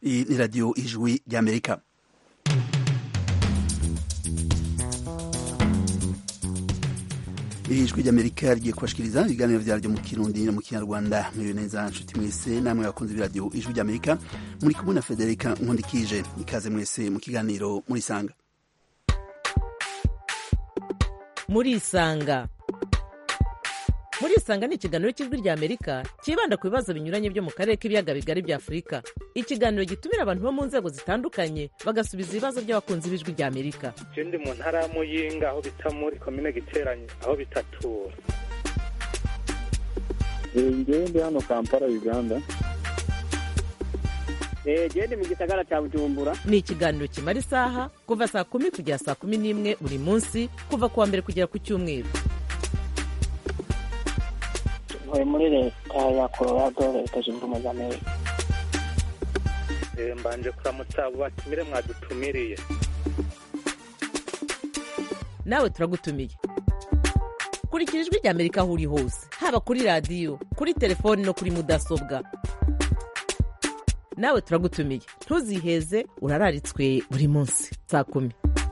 Iyi ni radiyo ijwi ry'amerika ijwi ry'amerika rigiye kubashikiriza ibiganiro vyaryo mu kirundi no mu kinyarwanda mwiriwe neza nshuti mwese namwe bakunze b'iradiyo ijwi ry'amerika muri kumwe na federika nkundikije ikaze mwese mu kiganiro murisanga murisanga murisanga ni ikiganiro cy'ijwi ry'amerika cyibanda ku bibazo binyuranye byo mu karere k'ibiyaga bigari bya afurika ikiganiro gitumira abantu bo mu nzego zitandukanye bagasubiza ibibazo by'abakunzi b'ijwi ry'amerika je ndi mu ntara ya muyinga aho bita muri komine giteranye aho bitatura ngewe ndi hano kampala uganda gende mu gisagara cya bujumbura ni ikiganiro kimara isaha kuva saa kumi kugera saa kumi n'imwe buri munsi kuva ku wa mbere kugera ku cyumweru ntuye muri leta ya colorado leta zunze ubumwe za amerika Eh, mbanje kuramutsa abo batumire mwadutumiriye nawe turagutumiye kurikira ijwi ry'amerika aho uri hose haba kuri radiyo kuri telefoni no kuri mudasobwa nawe turagutumiye ntuziheze urararitswe buri munsi saa kumi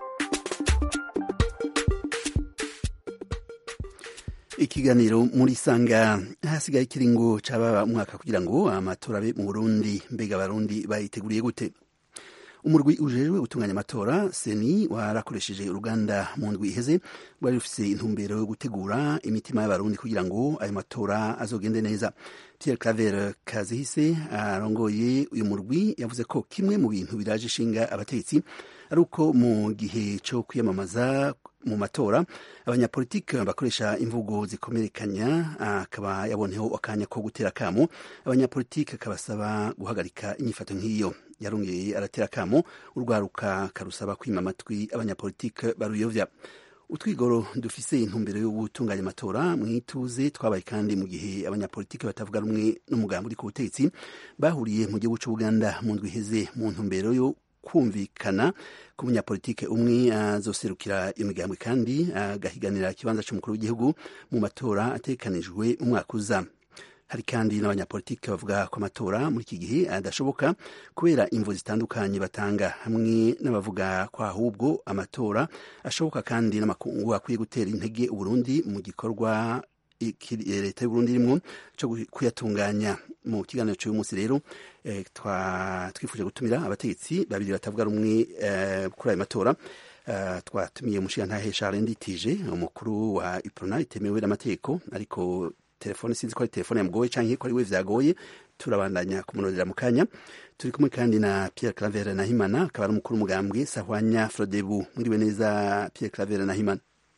ikiganiro muri sanga hasigaye ikiringo c'ababa umwaka kugira ngo amatora abe mu burundi mbega abarundi bayiteguriye gute umurwi ujejwe gutunganya amatora seni warakoresheje uruganda mu ndwi iheze rwari rufise intumbero yo gutegura imitima y'abarundi kugira ngo ayo matora azogende neza pierre claver kazihise arongoye uyu murwi yavuze ko kimwe mu bintu biraje ishinga abategetsi ari uko mu gihe co kwiyamamaza mu matora abanyapolitike bakoresha imvugo zikomerekanya akaba yaboneho akanya ko gutera akamo abanyapolitike akabasaba guhagarika inyifato nk'iyo yarongeye aratera akamo urwaruka karusaba kwima amatwi abanyapolitike baruyovya utwigoro dufise intumbero yo gutunganya amatora mwituze twabaye kandi mu gihe abanyapolitike batavuga rumwe n'umugambi uri ku butegetsi bahuriye mu gihugu c'ubuganda mu ndwi iheze mu ntumbero yo kumvikana ku munyapolitike umwe azoserukira imigambwe kandi agahiganira ikibanza c'umukuru w'igihugu mu matora ategekanijwe mu mwaka uza hari kandi n'abanyapolitike bavuga ko amatora muri iki gihe adashoboka kubera imvu zitandukanye batanga hamwe n'abavuga ko ahubwo amatora ashoboka kandi n'amakungu akwiye gutera intege uburundi mu gikorwa leta y'uburundi irimwo co kuyatunganya mu kiganiro cy'uyu munsi rero eh, twifuje gutumira abategetsi babiri batavuga rumwe eh, kuri ayo matora uh, twatumiye umushigantahe Charles Nditije umukuru wa Iprona itemewe n'amategeko ariko telefone sinzi ko ari telefone yamugoye canke ko ari we vyagoye turabandanya kumunodera mu kanya turi kumwe kandi na Pierre Claver Nahimana akaba ari umukuru umugambwe Sahwanya Frodebu mwiriwe neza Pierre Claver Nahimana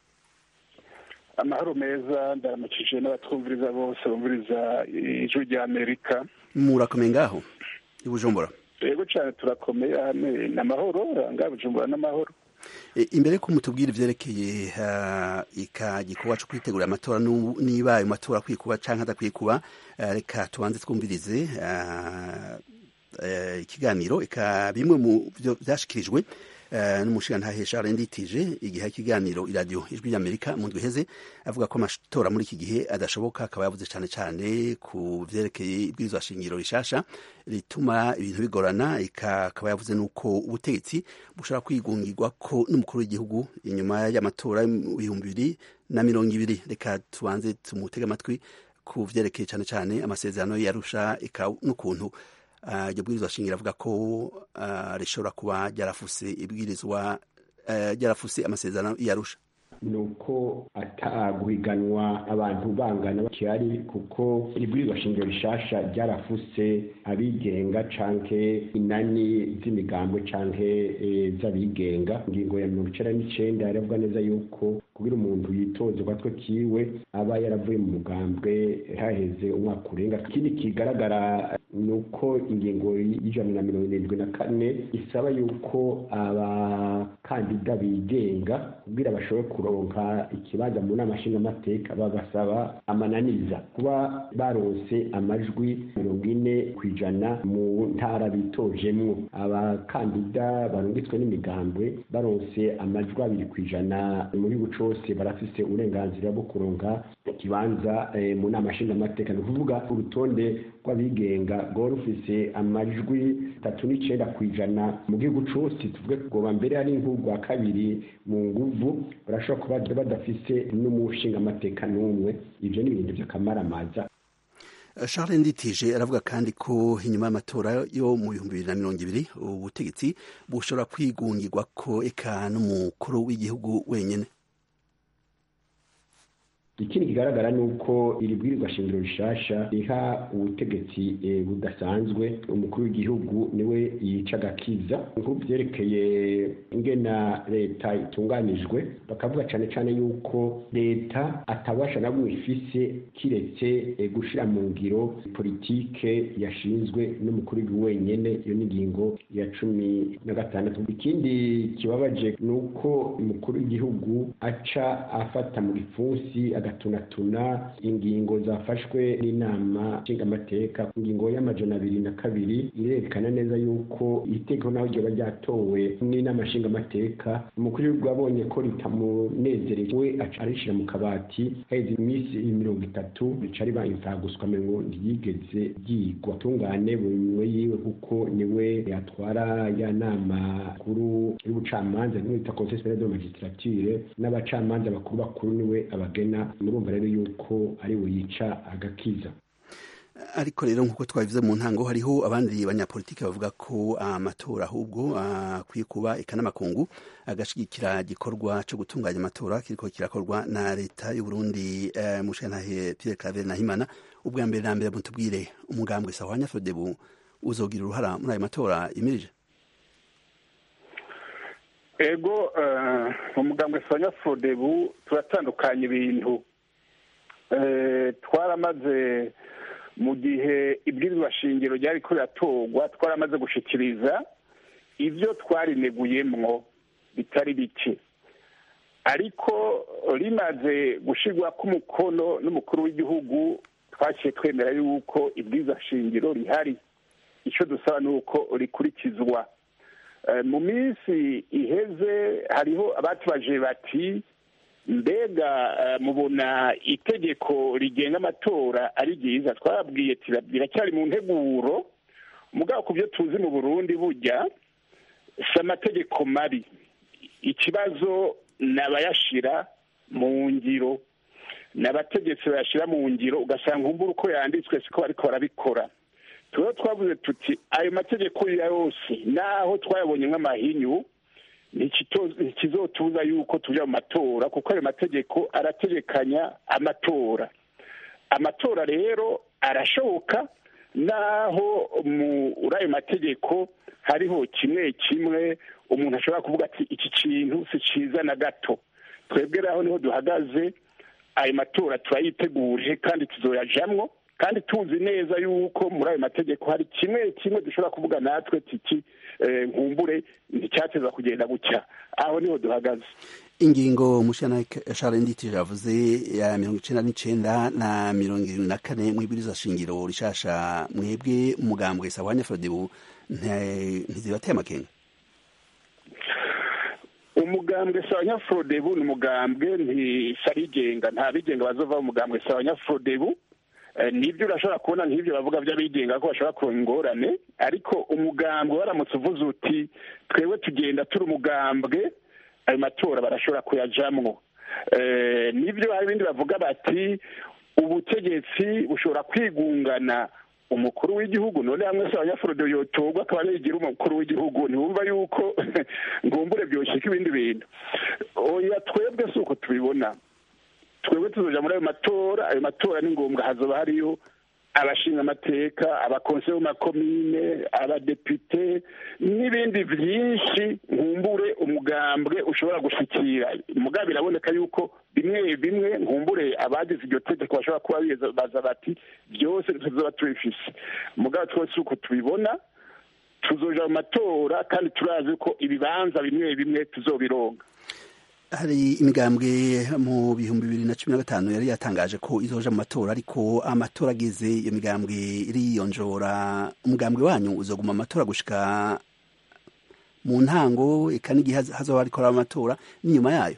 amahoro meza ndaramukije n'abatwumviriza bose bumviriza ijwi rya amerika murakomeye ngaho i Bujumbura yego cyane turakomeye hano ni amahoro ngaha bujumbura n'amahoro imbere ko mutubwira ivyerekeye ika gikorwa co kwitegura amatora niba ayo matora akwiye kuba canke adakwiye kuba reka tubanze twumvirize ikiganiro eka bimwe mu vyo vyashikirijwe n'umushigantahe Charles Nditije igihe ikiganiro iradiyo ijwi ry'Amerika mu ndwi iheze avuga ko amatora muri iki gihe adashoboka akaba yavuze cane cane ku vyerekeye ibwirizwa shingiro rishasha rituma ibintu bigorana akaba yavuze nuko ubutegetsi bushobora kwigungirwa ko n'umukuru w'igihugu inyuma y'amatora y'ibihumbi bibiri na mirongo ibiri reka tubanze tumutege amatwi ku vyerekeye cane cane amasezerano yarusha n'ukuntu iryo bwirizwa shingiro avuga ko rishobora kuba ryarafuse ibwirizwa ryarafuse amasezerano yarusha ni uko ataguhiganwa abantu bangana bakihari kuko ibwirizwa shingiro rishasha ryarafuse abigenga canke inani z'imigambwe canke z'abigenga ingingo ya mirongo icenda n'icenda yaravuga neza yuko kugira umuntu yitoze ugwatwe kiwe aba yaravuye mu mugambwe haheze umwaka urenga ikindi kigaragara ni uko ingingo y'ijana na mirongo irindwi na kane isaba yuko abakandida bigenga kugira bashobore kuronka ikibanza mu nama nshingamateka babasaba amananiza kuba baronse amajwi mirongo ine ku ijana mu ntara bitojemwo abakandida barungitswe n'imigambwe baronse amajwi abiri ku ijana mu gihugu cose barafise uburenganzira bwo kuronka ikibanza eh, mu nama nshingamateka ni ukuvuga urutonde rw'abigenga rwari rufise amajwi tatu n'icenda ku ijana mu gihugu cose tuvuge kugoba mbere ari nk'urwa kabiri mu nguvu barashobora kuba badafise n'umushingamateka n'umwe ivyo ni ibintu vy'akamaramaza Charles Nditije aravuga kandi ko inyuma y'amatora yo mu bihumbi bibiri na mirongo ibiri ubutegetsi bushobora kwigungirwa ko eka n'umukuru w'igihugu wenyene ikindi kigaragara ni uko iri bwirizwa shingiro rishasha riha ubutegetsi eh, budasanzwe umukuru w'igihugu niwe yica agakiza nk'uvyerekeye ingena leta itunganijwe bakavuga cane cane yuko leta atabasha na bumwe ifise kiretse eh, gushira mu ngiro politike yashinzwe n'umukuru w'igihugu wenyene iyo ni ingingo ya cumi na gatandatu ikindi kibabaje ni uko umukuru w'igihugu aca afata mu gipfunsi agatunatuna ingingo zafashwe n'inama nshingamateka ingingo y'amajana abiri na kabiri irerekana neza yuko itegeko naho ryoba ryatowe n'inama nshingamateka umukuru w'igihugu abonye ko ritamunezereye we aca arishira mu kabati haheze iminsi mirongo itatu rica riba imfaguswa ngo ntiyigeze ryigwa tungane buri mwe yiwe kuko niwe yatwara ya nama kuru y'ubucamanza niwe bita conseil supérieur de magistrature n'abacamanza bakuru bakuru niwe abagena murumva rero yuko ari we yica agakiza ariko rero nk'uko twabivuze mu ntango hariho abandi banyapolitiki bavuga ko amatora ahubwo akwiye kuba eka n'amakungu agashigikira igikorwa cyo gutunganya amatora kiriko kirakorwa na leta y'uburundi eh, mushantahe pierre claver nahimana ubwa mbere na mbere mutubwire umugambwe sahwanya frodebu uzogira uruhara muri ayo matora yimirije ego umugambwe sanya frodebu turatandukanya ibintu twaramaze mu gihe ibwirizwa shingiro ryari ko riratorwa twaramaze gushikiriza ibyo twarineguyemwo bitari bike ariko rimaze gushyirwa k'umukono n'umukuru w'igihugu twaciye twemera yuko ibwirizwa shingiro rihari icyo dusaba ni uko rikurikizwa mu minsi iheze hariho abatubaje bati mbega mubona itegeko rigenga amatora ari ryiza twababwiye biracyari mu nteguro mugabo ku byo tuzi mu burundi burya si amategeko mabi ikibazo ni abayashyira mu ngiro ni abategetsi bayashyira mu ngiro ugasanga umbura uko yanditswe siko bariko barabikora tuba twavuze tuti ayo mategeko yose naho twayabonye nk'amahinyu ntikizotuza yuko tujya mu matora kuko ayo mategeko arategekanya amatora amatora rero arashoboka naho muri ayo mategeko hariho kimwe kimwe umuntu ashobora kuvuga ati iki kintu si cyiza na gato twebwe rero niho duhagaze ayo matora turayiteguje kandi tuzoyajamwo kandi tuzi neza yuko muri ayo mategeko hari kimwe kimwe dushobora kuvuga natwe tiki nkumbure nticyateza kugenda gutya aho niho duhagaze ingingo mushana Charles Nditije yavuze ya mirongo icenda n'icenda na mirongo irindwi na kane mw'ibwirizwa shingiro rishasha mwebwe umugambwe sawanya Frodebu ntizibateye amakenga umugambwe sawanya Frodebu ni umugambwe ntisarigenga nta bigenga bazova mu mugambwe sawanya Frodebu nibyo urashobora kubona nk'ibyo bavuga by'abigenga ko bashobora kuronka ingorane ariko umugambwe waramutse uvuze uti twebwe tugenda turi umugambwe ayo matora barashobora kuyajamwo nibyo hari ibindi bavuga bati ubutegetsi bushobora kwigungana umukuru w'igihugu none hamwe se abanyafurode yotorwa akaba yigira umukuru w'igihugu ntibumva yuko ngombure byoshika ibindi bintu oya twebwe si uko tubibona twebwe tuzoja muri ayo matora ayo matora ni ngombwa hazoba hariyo abashinga amateka abakonseye makomine abadepite n'ibindi byinshi nkumbure umugambwe ushobora gushikira mugabo biraboneka yuko bimwe bimwe nkumbure abagize iryo tegeko bashobora kuba baza bati byose tuzoba tubifise mugabo twese uko tubibona tuzoja mu matora kandi turazi ko ibibanza bimwe bimwe tuzobironga hari imigambwe mu bihumbi bibiri na cumi na gatanu yari yatangaje ko izoja mu matora ariko amatora ageze iyo migambwe iriyonjora umugambwe wanyu uzoguma amatora gushika mu ntango eka n'igihe hazoba hariko haraba amatora n'inyuma yayo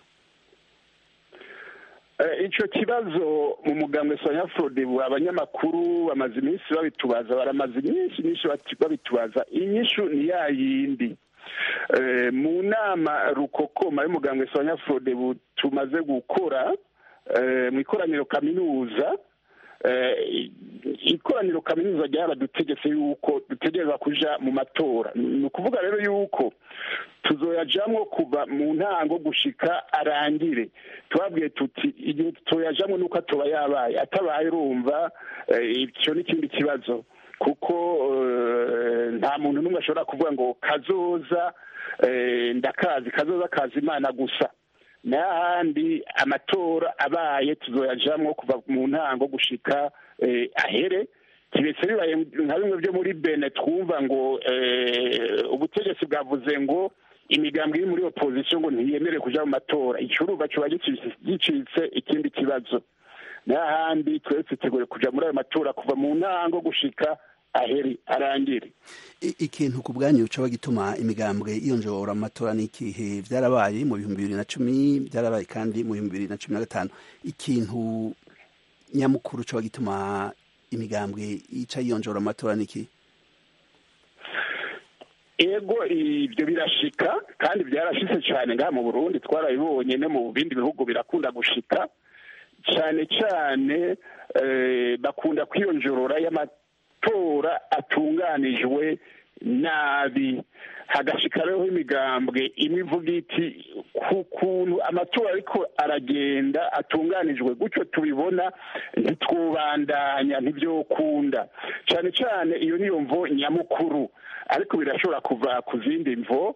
icyo kibazo mu mugambwe sonya forodebu abanyamakuru bamaze iminsi babitubaza baramaze iminsi myinshi babitubaza inyishu ni ya yindi mu nama rukokoma y'umugambwe sonya forodebu tumaze gukora mu ikoraniro kaminuza ikoraniro kaminuza ryaradutegetse yuko dutegereza kuja mu matora ni ukuvuga rero yuko tuzoyajamwo kuva mu ntango gushika arangire tubabwiye tuti igihe tutoyajamwo nuko atoba yabaye atabaye urumva icyo ni ikindi kibazo kuko nta muntu n'umwe ashobora kuvuga ngo kazoza ndakazi kazoza kazi imana gusa n'ahandi amatora abaye tuzoyajamwo kuva mu ntango gushika ahere kibetse bibaye nka bimwe byo muri bene twumva ngo ubutegetsi bwavuze ngo imigambi iri muri opozisiyo ngo ntiyemere kuja mu matora icuruba kiba gicitse ikindi kibazo n'ahandi twese tutegure kuja muri ayo matora kuva mu ntango gushika aheri arangire ikintu ku bwanyu coba gituma imigambwe yiyonjora mu matora n'ikihe vyarabaye mu bihumbi bibiri na cumi vyarabaye kandi mu bihumbi bibiri na cumi na gatanu ikintu nyamukuru coba gituma imigambwe ica yiyonjora mu matora n'ikihe ego ibyo birashika kandi byarashitse cyane ngaha mu burundi twarabibonye no mu bindi bihugu birakunda gushika cyane cyane bakunda kwiyonjorora y'amatora atunganijwe nabi hagashika rero imigambwe imwe ivuga iti ku kuntu amatora ariko aragenda atunganijwe gutyo tubibona ntitwubandanya ntibyokunda cyane cyane iyo niyo mvo nyamukuru ariko birashobora kuva ku zindi mvo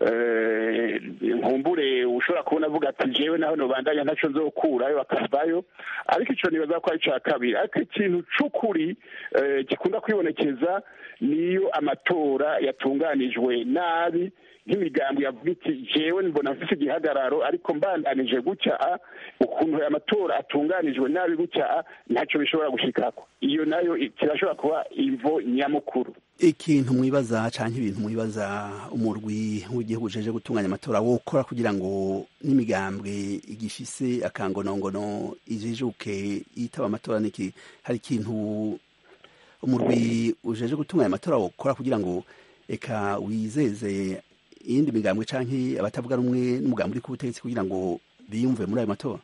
nkumbure ushobora kubona avuga ati jewe naho nobandanya ntacyo nzokurayo akavayo ariko icyo nibaza ko ari icya kabiri ariko ikintu c'ukuri gikunda kwibonekeza niyo amatora yatunganijwe nabi nk'imigambi yavuga iti jewe mbona mfise igihagararo ariko mbandanije gutya ukuntu aya matora atunganijwe nabi gutya ntacyo bishobora gushikako iyo nayo kirashobora kuba imvo nyamukuru ikintu mwibaza canke ibintu mwibaza umurwi w'igihugu jeje gutunganya amatora wokora kugira ngo n'imigambwe igifise akangonongono ijijuke yitaba amatora niki hari ikintu umurwi ujeje gutunganya amatora wokora kugira ngo eka wizeze iyindi migambwe canke abatavuga rumwe n'umugambi uri ku butegetsi kugira ngo biyumve muri ayo matora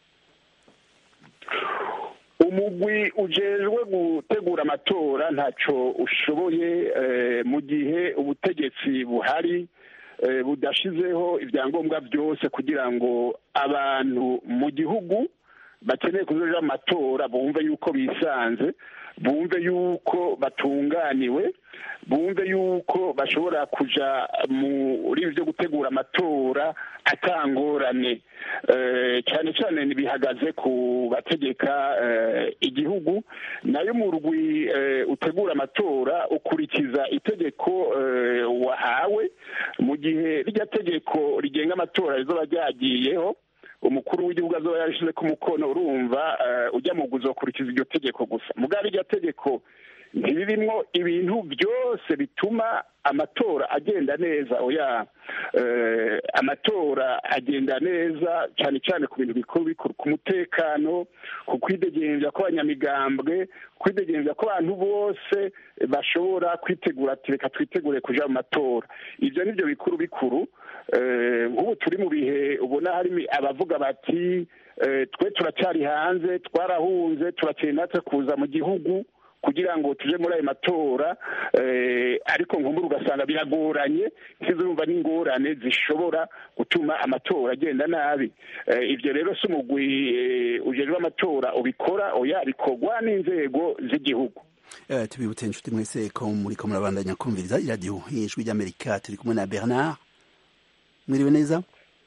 umugwi ujejwe gutegura amatora ntacyo ushoboye mu gihe ubutegetsi buhari budashizeho ibyangombwa byose kugira ngo abantu mu gihugu bakeneye kuzoja amatora bumve yuko bisanze bumve yuko batunganiwe bumve yuko bashobora kuja muri byo gutegura amatora atangorane cyane cyane bihagaze ku bategeka igihugu nayo murwi utegura amatora ukurikiza itegeko wahawe mu gihe rya tegeko rigenga amatora rizoba ryagiyeho umukuru w'igihugu azoba yarishyize ku mukono urumva ujya mu ukurikiza iryo tegeko gusa mugari iryo tegeko ntibirimwo ibintu byose bituma amatora agenda neza oya amatora agenda neza cyane cyane ku bintu bikuru bikuru ku mutekano ku kwidegembya kw'abanyamigambwe kwidegembya ko abantu bose bashobora kwitegura ati reka twitegure kuja mu matora ibyo ni byo bikuru bikuru nk'ubu turi mu bihe ubona hari abavuga bati twe turacyari hanze twarahunze turakeneye natwe kuza mu gihugu kugira ngo tuje muri ayo matora ariko nkumbura ugasanga biragoranye ntizumva n'ingorane zishobora gutuma amatora agenda nabi ibyo rero si umugwi ujejwe amatora ubikora oya bikorwa n'inzego z'igihugu tubibutse inshuti mwese ko muri ko murabandanya kumviriza iradiyo y'ijwi ry'amerika turi kumwe na bernard mwiriwe neza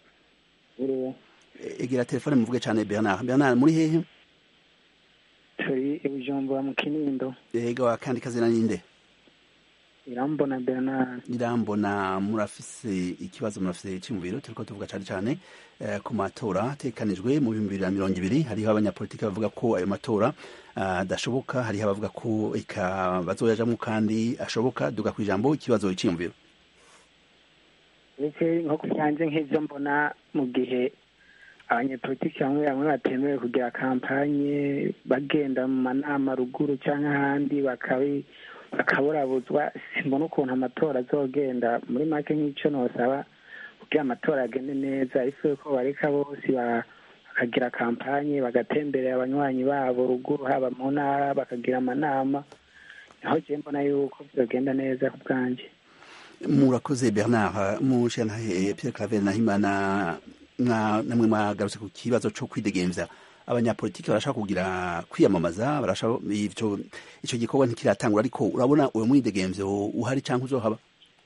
egera telefone muvuge cyane bernard bernard muri hehe turi i bujumbura mu kinindo yego akandi kazina ninde irambona bernard irambona murafise ikibazo murafise cyumviro turiko tuvuga cyane cyane eh, ku matora atekanijwe mu bihumbi bibiri na mirongo ibiri hariho abanyapolitiki bavuga ko ayo matora adashoboka uh, hariho abavuga ko eka bazoyajamwo kandi ashoboka duga ku ijambo ikibazo cyiyumviro ndetse nko ku byanjye nk'ibyo mbona mu gihe abanyepolitiki bamwe bamwe batemewe kugira kampanye bagenda mu manama ruguru cyangwa ahandi bakaburabuzwa simbona ukuntu amatora azogenda muri make nk'icyo nosaba kugira amatora agende neza ariko ko bareka bose bakagira kampanye bagatemberera abanywanyi babo ruguru haba mu ntara bakagira amanama naho njyewe mbona yuko byogenda neza ku bwanjye murakoze bernard mushenhahe pierre claver nahimana namwe mwagarutse ku kibazo cyo kwidegemvya abanyapolitiki barashaka kugira kwiyamamaza barashaka ivyo ico gikorwa ntikiratangura ariko urabona uwo mwidegemvyo uhari canke uzohaba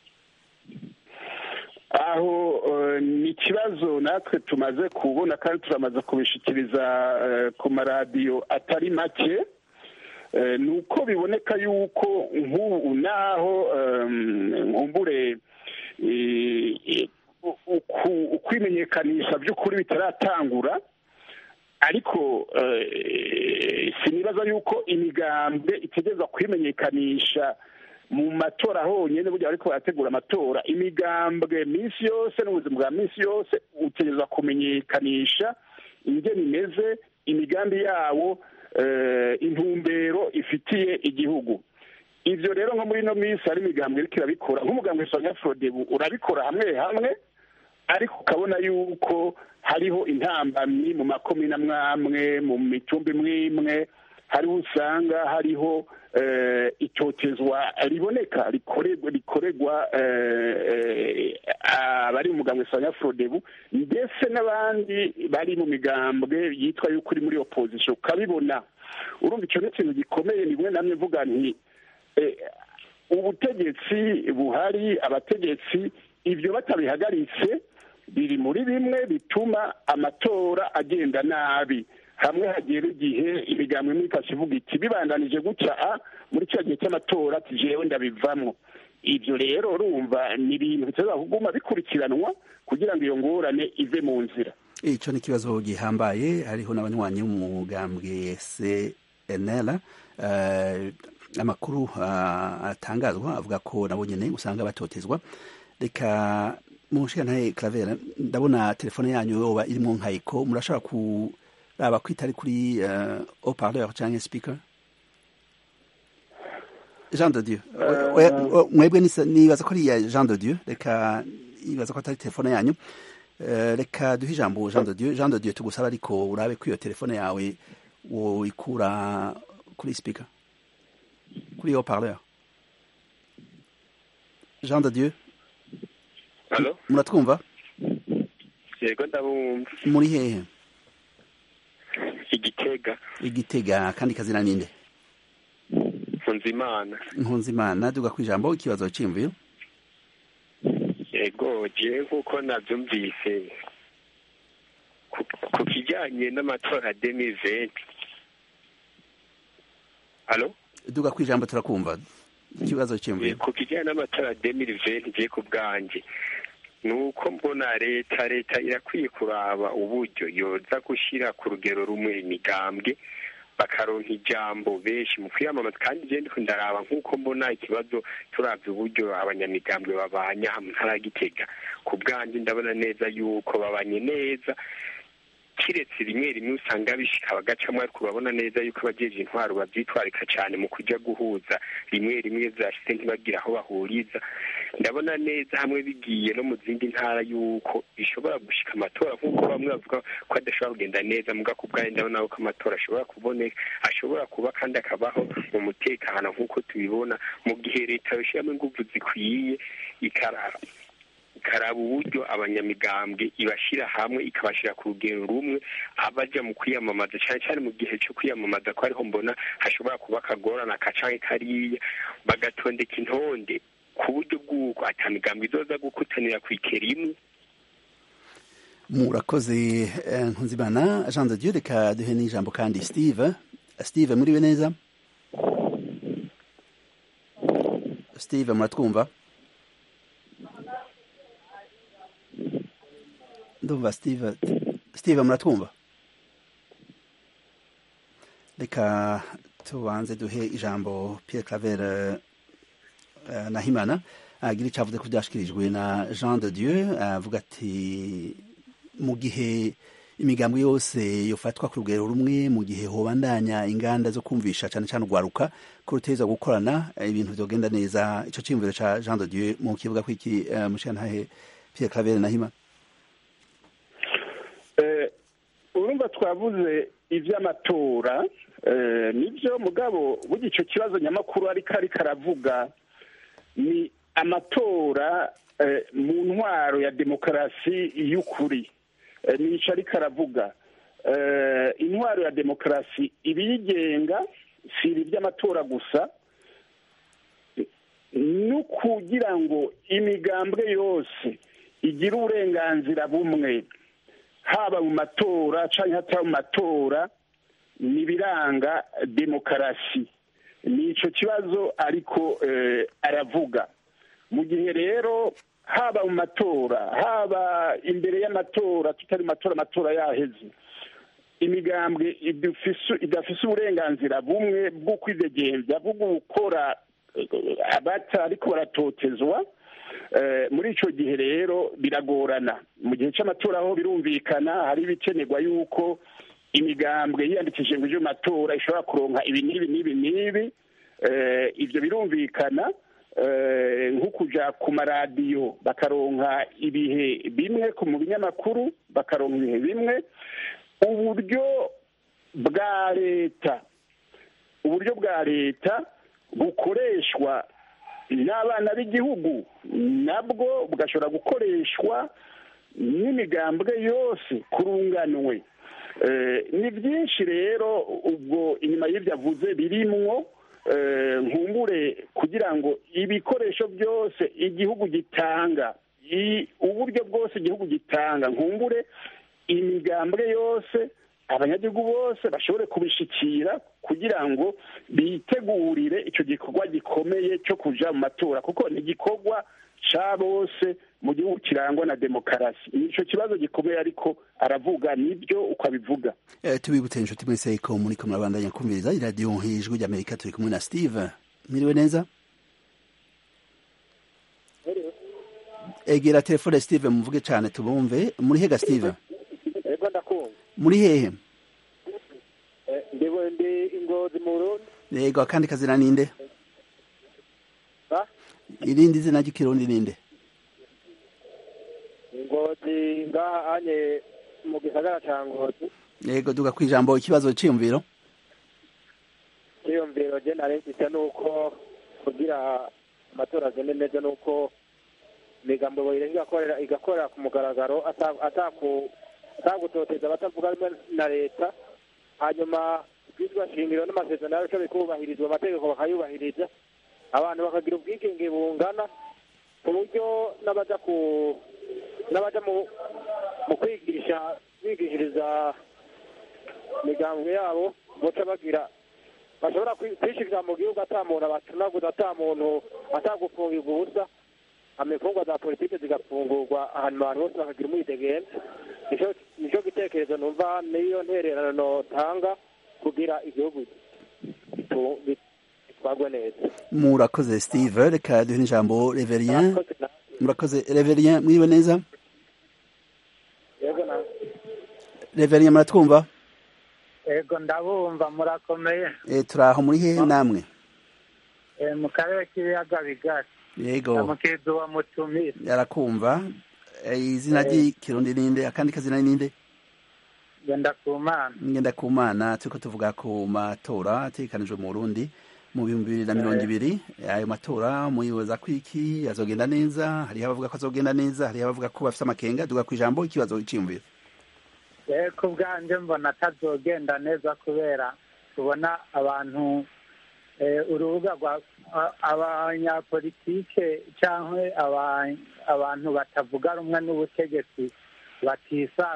aho uh, ni ikibazo natwe tumaze kubona kandi turamaze kubishikiriza uh, ku maradiyo atari make uh, ni uko biboneka yuko nk'ubu naho nkumbure ukwimenyekanisha by'ukuri bitaratangura ariko sinibaza yuko imigambwe itegereza kwimenyekanisha mu matora honyine burya ariko barategura amatora imigambwe minsi yose n'ubuzima bwa minsi yose utegereza kumenyekanisha ingene imeze imigambi yawo intumbero ifitiye igihugu ivyo rero nko muri ino minsi hari imigambwe iriko irabikora nk'umugambwe sonya frodebu urabikora hamwe hamwe ariko ukabona yuko hariho intambamyi mu makomine amwamwe mu mitumba imwe imwe hariho usanga hariho itotezwa riboneka rikorerwa abari mu mugambwe sonya frodebu ndetse n'abandi bari mu migambwe yitwa yuko uri muri opposition ukabibona urumva icyo ni ikintu gikomeye nimwe namwe mvuga nti ubutegetsi buhari abategetsi ibyo batabihagaritse biri muri bimwe bituma amatora agenda nabi hamwe hagera igihe imigambi imwe ikakivuga iti bibandanije gutya a muri cya gihe cy'amatora tujewe ndabivamo ibyo rero urumva ni ibintu biteza kuguma bikurikiranwa kugira ngo iyo ngorane ive mu nzira icyo ni ikibazo gihambaye hariho n'abanywanyi b'umugambwe cnl amakuru atangazwa avuga ko nabo nyine usanga batotezwa reka mushirantaye Claver ndabona telefone yanyu yoba irimo nkayiko murashobora kuraba ko itari kuri haut-parleur cyangwa speaker Jean de Dieu mwebwe nibaza ko ari iya Jean de Dieu reka ibaza ko atari telefone yanyu reka duhe ijambo Jean de Dieu Jean de Dieu tugusaba ariko urabe ko iyo telefone yawe woikura kuri speaker kuri haut-parleur Jean de Dieu Halo? muratwumva yego ndabumva muri hehe igitega igitega kandi kazina ninde nkunzimana nkunzimana duga ku ijambo ikibazo cy'imvuyo yego jewe nk'uko nabyumvise ku kijyanye n'amatora demiventi halo duga ku ijambo turakumva ikibazo cy'imvuyo ku kijyanye n'amatora demiventi ngiye ku bwanjye ni uko mbona leta leta irakwiye kuraba uburyo yoza gushyira ku rugero rumwe imigambwe bakaronka ijambo benshi mu kwiyamamaza kandi igenda ndaraba nk'uko mbona ikibazo turabye uburyo abanyamigambwe babanya mu ntara ya gitega ku bwanjye ndabona neza yuko babanye neza kiretse rimwe rimwe usanga bishika bagacamo ariko urabona neza yuko abajeje intwaro bavyitwarika cyane mu kuja guhuza rimwe rimwe vyashitse ntibagira aho bahuriza ndabona neza hamwe bigiye no mu zindi ntara yuko bishobora gushika amatora nk'uko bamwe bavuga ko adashobora kugenda neza muga ku bwanjye ndabona ko amatora ashobora kuboneka ashobora kuba kandi akabaho mu mutekano nk'uko tubibona mu gihe leta yoshyiramo inguvu zikwiye ikarara ikaraba uburyo abanyamigambwe ibashyira hamwe ikabashyira ku rugero rumwe abaja mu kwiyamamaza cyane cyane mu gihe cyo kwiyamamaza ko ariho mbona hashobora kuba akagorana kacanke kariya bagatondeka intonde ku buryo bw'uko ata migambwe izoza gukutanira ku ikeri imwe murakoze nkunzimana jean de dieu reka duhe n'ijambo kandi steve steve muriwe neza steve muratwumva ndumva steve steve muratwumva reka tubanze duhe ijambo pierre claver uh, nahimana agira icyo avuze ko byashyikirijwe na jean de dieu avuga ati mu gihe imigambi yose yofatwa ku rugero rumwe mu gihe hobandanya inganda zo kumvisha cyane cyane urwaruka ko ruteza gukorana ibintu byogenda neza icyo cyiyumviro cya jean de dieu mu kivuga ko iki uh, mushantahe pierre claver nahimana urumva twavuze iby'amatora nibyo mugabo burya icyo kibazo nyamakuru ariko ariko aravuga ni amatora mu ntwaro ya demokarasi y'ukuri nicyo ariko aravuga intwaro ya demokarasi ibiyigenga si ibi by'amatora gusa ni ukugira ngo imigambwe yose igire uburenganzira bumwe haba mu matora cyangwa hataba mu matora ni ibiranga demokarasi ni icyo kibazo ariko aravuga mu gihe rero haba mu matora haba imbere y'amatora tutari mu matora amatora yaheze imigambwe idafise uburenganzira bumwe bwo kwidegembya bwo gukora abata ariko baratotezwa muri icyo gihe rero biragorana mu gihe cy'amatora aho birumvikana hari ibikenerwa yuko imigambwe yiyandikishije ngo ije mu matora ishobora kuronka ibi n'ibi n'ibi n'ibi ibyo birumvikana nko kujya ku maradiyo bakaronka ibihe bimwe mu binyamakuru bakaronka ibihe bimwe uburyo bwa leta uburyo bwa leta bukoreshwa n'abana b'igihugu nabwo bugashobora gukoreshwa n'imigambwe yose kurunganwe ni byinshi rero ubwo inyuma y'ibyo avuze birimwo nkumbure kugira ngo ibikoresho byose igihugu gitanga uburyo bwose igihugu gitanga nkumbure imigambwe yose abanyagihugu bose bashobore kubishikira kugira ngo bitegurire icyo gikorwa gikomeye cyo kuja mu matora kuko ni igikorwa ca bose mu gihugu kirangwa na demokarasi nico kibazo gikomeye ariko aravuga nibyo uko abivuga eh, tubibutse inshuti mwese ko muri ko murabandanya kumviriza iradiyo ijwi ry'amerika turi kumwe na steve mwiriwe neza egera telefone steve muvuge cyane tubumve muri hega steve ego ndakumva muri hehe ndiwe ndi ingozi mu burundi yego akandi kazina ninde ba irindi zina ry'ikirundi ninde ingozi ngaha anye mu gisagara ca ngozi yego duga ku ijambo ikibazo cyiyumviro cyiyumviro je nari mfise nuko kugira amatora agende neza nuko imigambo boyireka igakorera igakorera ku mugaragaro ata- ataku- atagutoteza abatavuga rumwe na leta hanyuma ibwirizwa shingiro n'amasezerano yaco bikubahirizwa amategeko bakayubahiriza abantu bakagira ubwigenge bungana ku buryo n'abaja ku n'abaja mu mu kwigisha bigishiriza imigambwe yabo boca bagira bashobora kwi- kwishiriza mu gihugu ata muntu abacunaguza ata muntu atagufungirwa ubusa amifungwa za politiki zigafungurwa ahantu abantu bose bakagira umwidegenzi nico nico gitekerezo numva niyo ntererano notanga kugira igihugu gitu- gitwarwe neza murakoze steve reka duhe n'ijambo reverien Murakoze na- murakoze reverien mwiriwe neza yego na reverien muratwumva ego ndabumva murakomeye e, turaho muri hehe namwe Eh, mu karere k'ibiyaga bigari yego namukizi wa mutumire yarakumva e, izina ry'ikirundi ninde akandi kazina ninde genda ku mana ngenda ku mana turiko tuvuga ku matora ategekanijwe mu burundi mu bihumbi bibiri na mirongo ibiri ayo matora muyibaza ko iki azogenda neza hariho abavuga ko azogenda neza hariho abavuga ko bafise amakenga duga ku ijambo ikibazo cyiyumviro rero ku bwanjye mbona atazogenda neza kubera tubona abantu eh, urubuga rwa a- abanyapolitike cyangwa aba- abantu batavuga rumwe n'ubutegetsi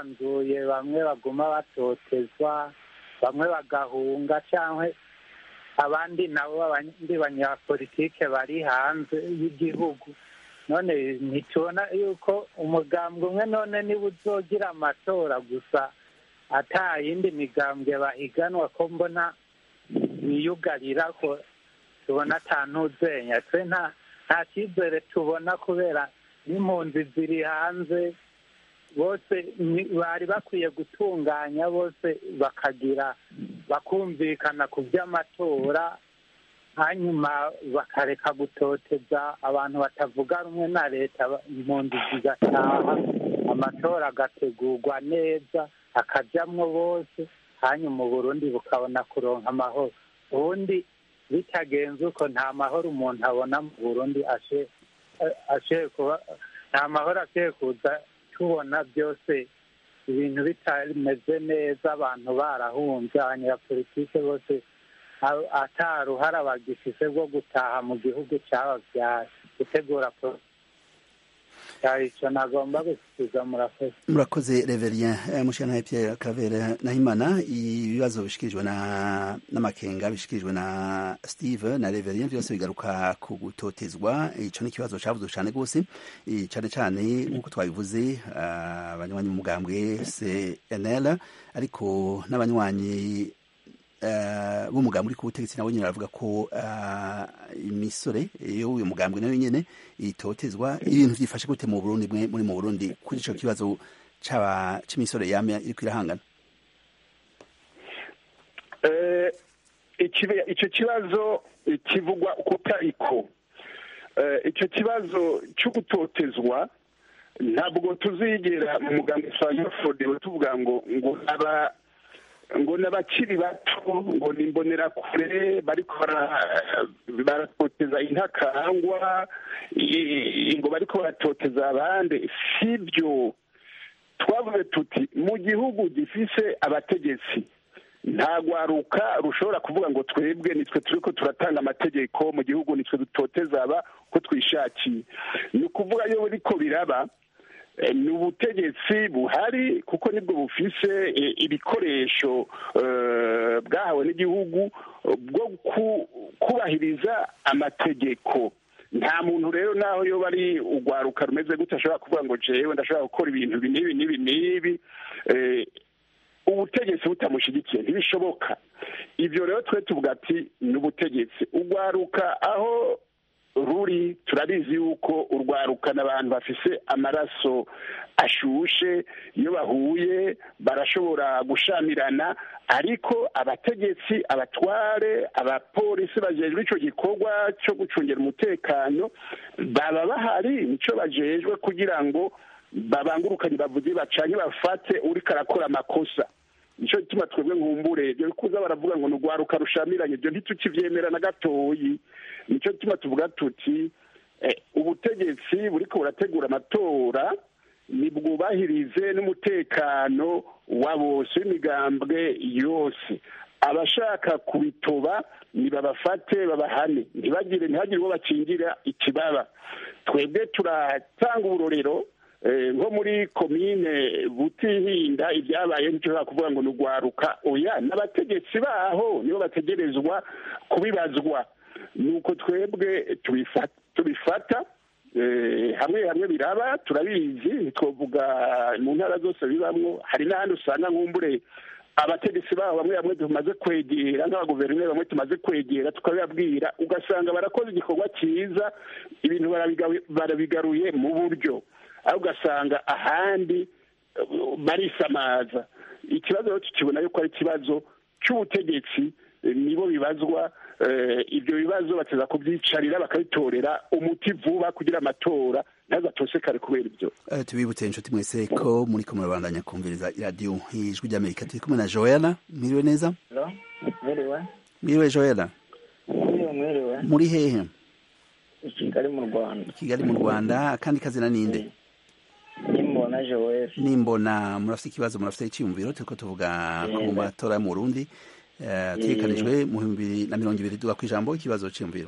batisanzuye bamwe baguma batotezwa bamwe bagahunga cyangwa abandi nabo abandi banyapolitike bari hanze y'igihugu none ntitubona yuko umugambwe umwe none niba uzogira amatora gusa ata yindi migambwe bahiganwa ko mbona biyugarira ko tubona ata ntuzenya twe nta nta cyizere tubona kubera n'impunzi ziri hanze bose ni- bari bakwiye gutunganya bose bakagira bakumvikana ku by'amatora hanyuma bakareka gutoteza abantu batavuga rumwe na leta ba- impunzi zigataha amatora agategurwa neza akajyamwo bose hanyuma uburundi bukabona kuronka amahoro ubundi bitagenze uko nta mahoro umuntu abona mu burundi ashe ashoboye kuba nta mahoro ashoboye kuza tubona byose ibintu bitameze neza abantu barahunze abanyapolitike bose a- ata ruhara bagifise rwo gutaha mu gihugu cyababyaye gutegura pro- cyari icyo nagomba gusubiza murakoze murakoze reverien eh, mushana Pierre Claver Nahimana ibibazo bishikirijwe na n'amakenga bishikirijwe na Steve na reverien byose bigaruka ku gutotezwa ico ni ikibazo cavuzwe cane gose eh, cane cane nkuko twabivuze ah, abanywanyi mu mugambwe CNL ariko n'abanywanyi eh, b'umugambi uri ku butegetsi nabo nyine baravuga ko ah, imisore y'uyu mugambwe nayo nyene itotezwa ibintu vyifashe gute mu Burundi mwe muri mu Burundi kuri ico kibazo caba c'imisore yame iriko irahangana Eh, ikibe- icyo kibazo eh, kivugwa uko tariko Eh, icyo kibazo cyo gutotezwa ntabwo tuzigera mu mugambi usanga fodewe tuvuga ngo ngo aba ngo n'abakiri bato ngo ni imbonerakure bariko bara- baratoteza intakangwa i- ngo bariko baratoteza abandi sibyo twavuze tuti mu gihugu gifise abategetsi nta rwaruka rushobora kuvuga ngo twebwe nitwe turiko turatanga amategeko mu gihugu nitwe dutoteza aba ko twishakiye ni ukuvuga iyo biriko biraba eh, ni ubutegetsi buhari kuko nibwo bufise eh, ibikoresho eh, bwahawe n'igihugu eh, bwo ku- kubahiriza amategeko nta muntu rero naho yoba ari urwaruka rumeze gute ashobora kuvuga ngo jewe ndashobora gukora ibintu ibi n'ibi n'ibi n'ibi eh, ubutegetsi butamushyigikiye ntibishoboka ibyo rero twe tuvuga ati ni ubutegetsi urwaruka aho ruri turabizi yuko urwaruka n'abantu bafise amaraso ashushe iyo bahuye barashobora gushamirana ariko abategetsi abatware abapolisi bajejwe ico gikorwa cyo gucungira umutekano baba bahari nico bajejwe kugira ngo babangurukanye bavuge bacanye bafate uriko arakora amakosa nico gituma twebwe nkumbure ibyo kuza baravuga ngo ni urwaruka rushamiranye ibyo ntitukivyemera na gatoyi nico gituma tuvuga tuti eh, ubutegetsi buriko burategura amatora nibwubahirize n'umutekano wa bose w'imigambwe yose abashaka kubitoba nibabafate babahane ntibagire ntihagire uwo bakingira ikibaba twebwe turatanga uburorero eh, nko muri komine butihinda ibyabaye ntitushobora kuvuga ngo ni urwaruka oya n'abategetsi baho nibo bategerezwa kubibazwa nuko twebwe tubifa- tubifata eh, hamwe hamwe biraba turabizi ntitwovuga mu ntara zose bibamwo hari n'ahandi usanga nkumbure abategetsi babo bamwe bamwe tumaze kwegera nk'abaguverineri bamwe tumaze kwegera tukabibabwira ugasanga barakoze igikorwa cyiza ibintu barabigaru- barabigaruye mu buryo aho ugasanga ahandi eh, barisamaza ikibazo rero tukibona yuko ari ikibazo cy'ubutegetsi eh, nibo bibazwa eh, ibyo bibazo bateza kubyicarira bakabitorera umuti vuba kugira amatora ntazatosekare kubera ibyo Eh, tubibutse inshuti mwese ko muri ko murabandanya kumviriza iradiyo ijwi ry'amerika turi kumwe na joella mwiriwe neza Hello? Mwiriwe? mwiriwe joella Mwiriwe, mwiriwe. muri hehe I Kigali mu Rwanda. kigali mu rwanda akandi kazina ninde Nimbona Joel. nimbona murafite ikibazo murafite icyiyumviro turiko tuvuga ku Yego. matora yo mu burundi eh, ategekanijwe mu bihumbi bibiri na mirongo ibiri duga ku ijambo ikibazo cyiyumviro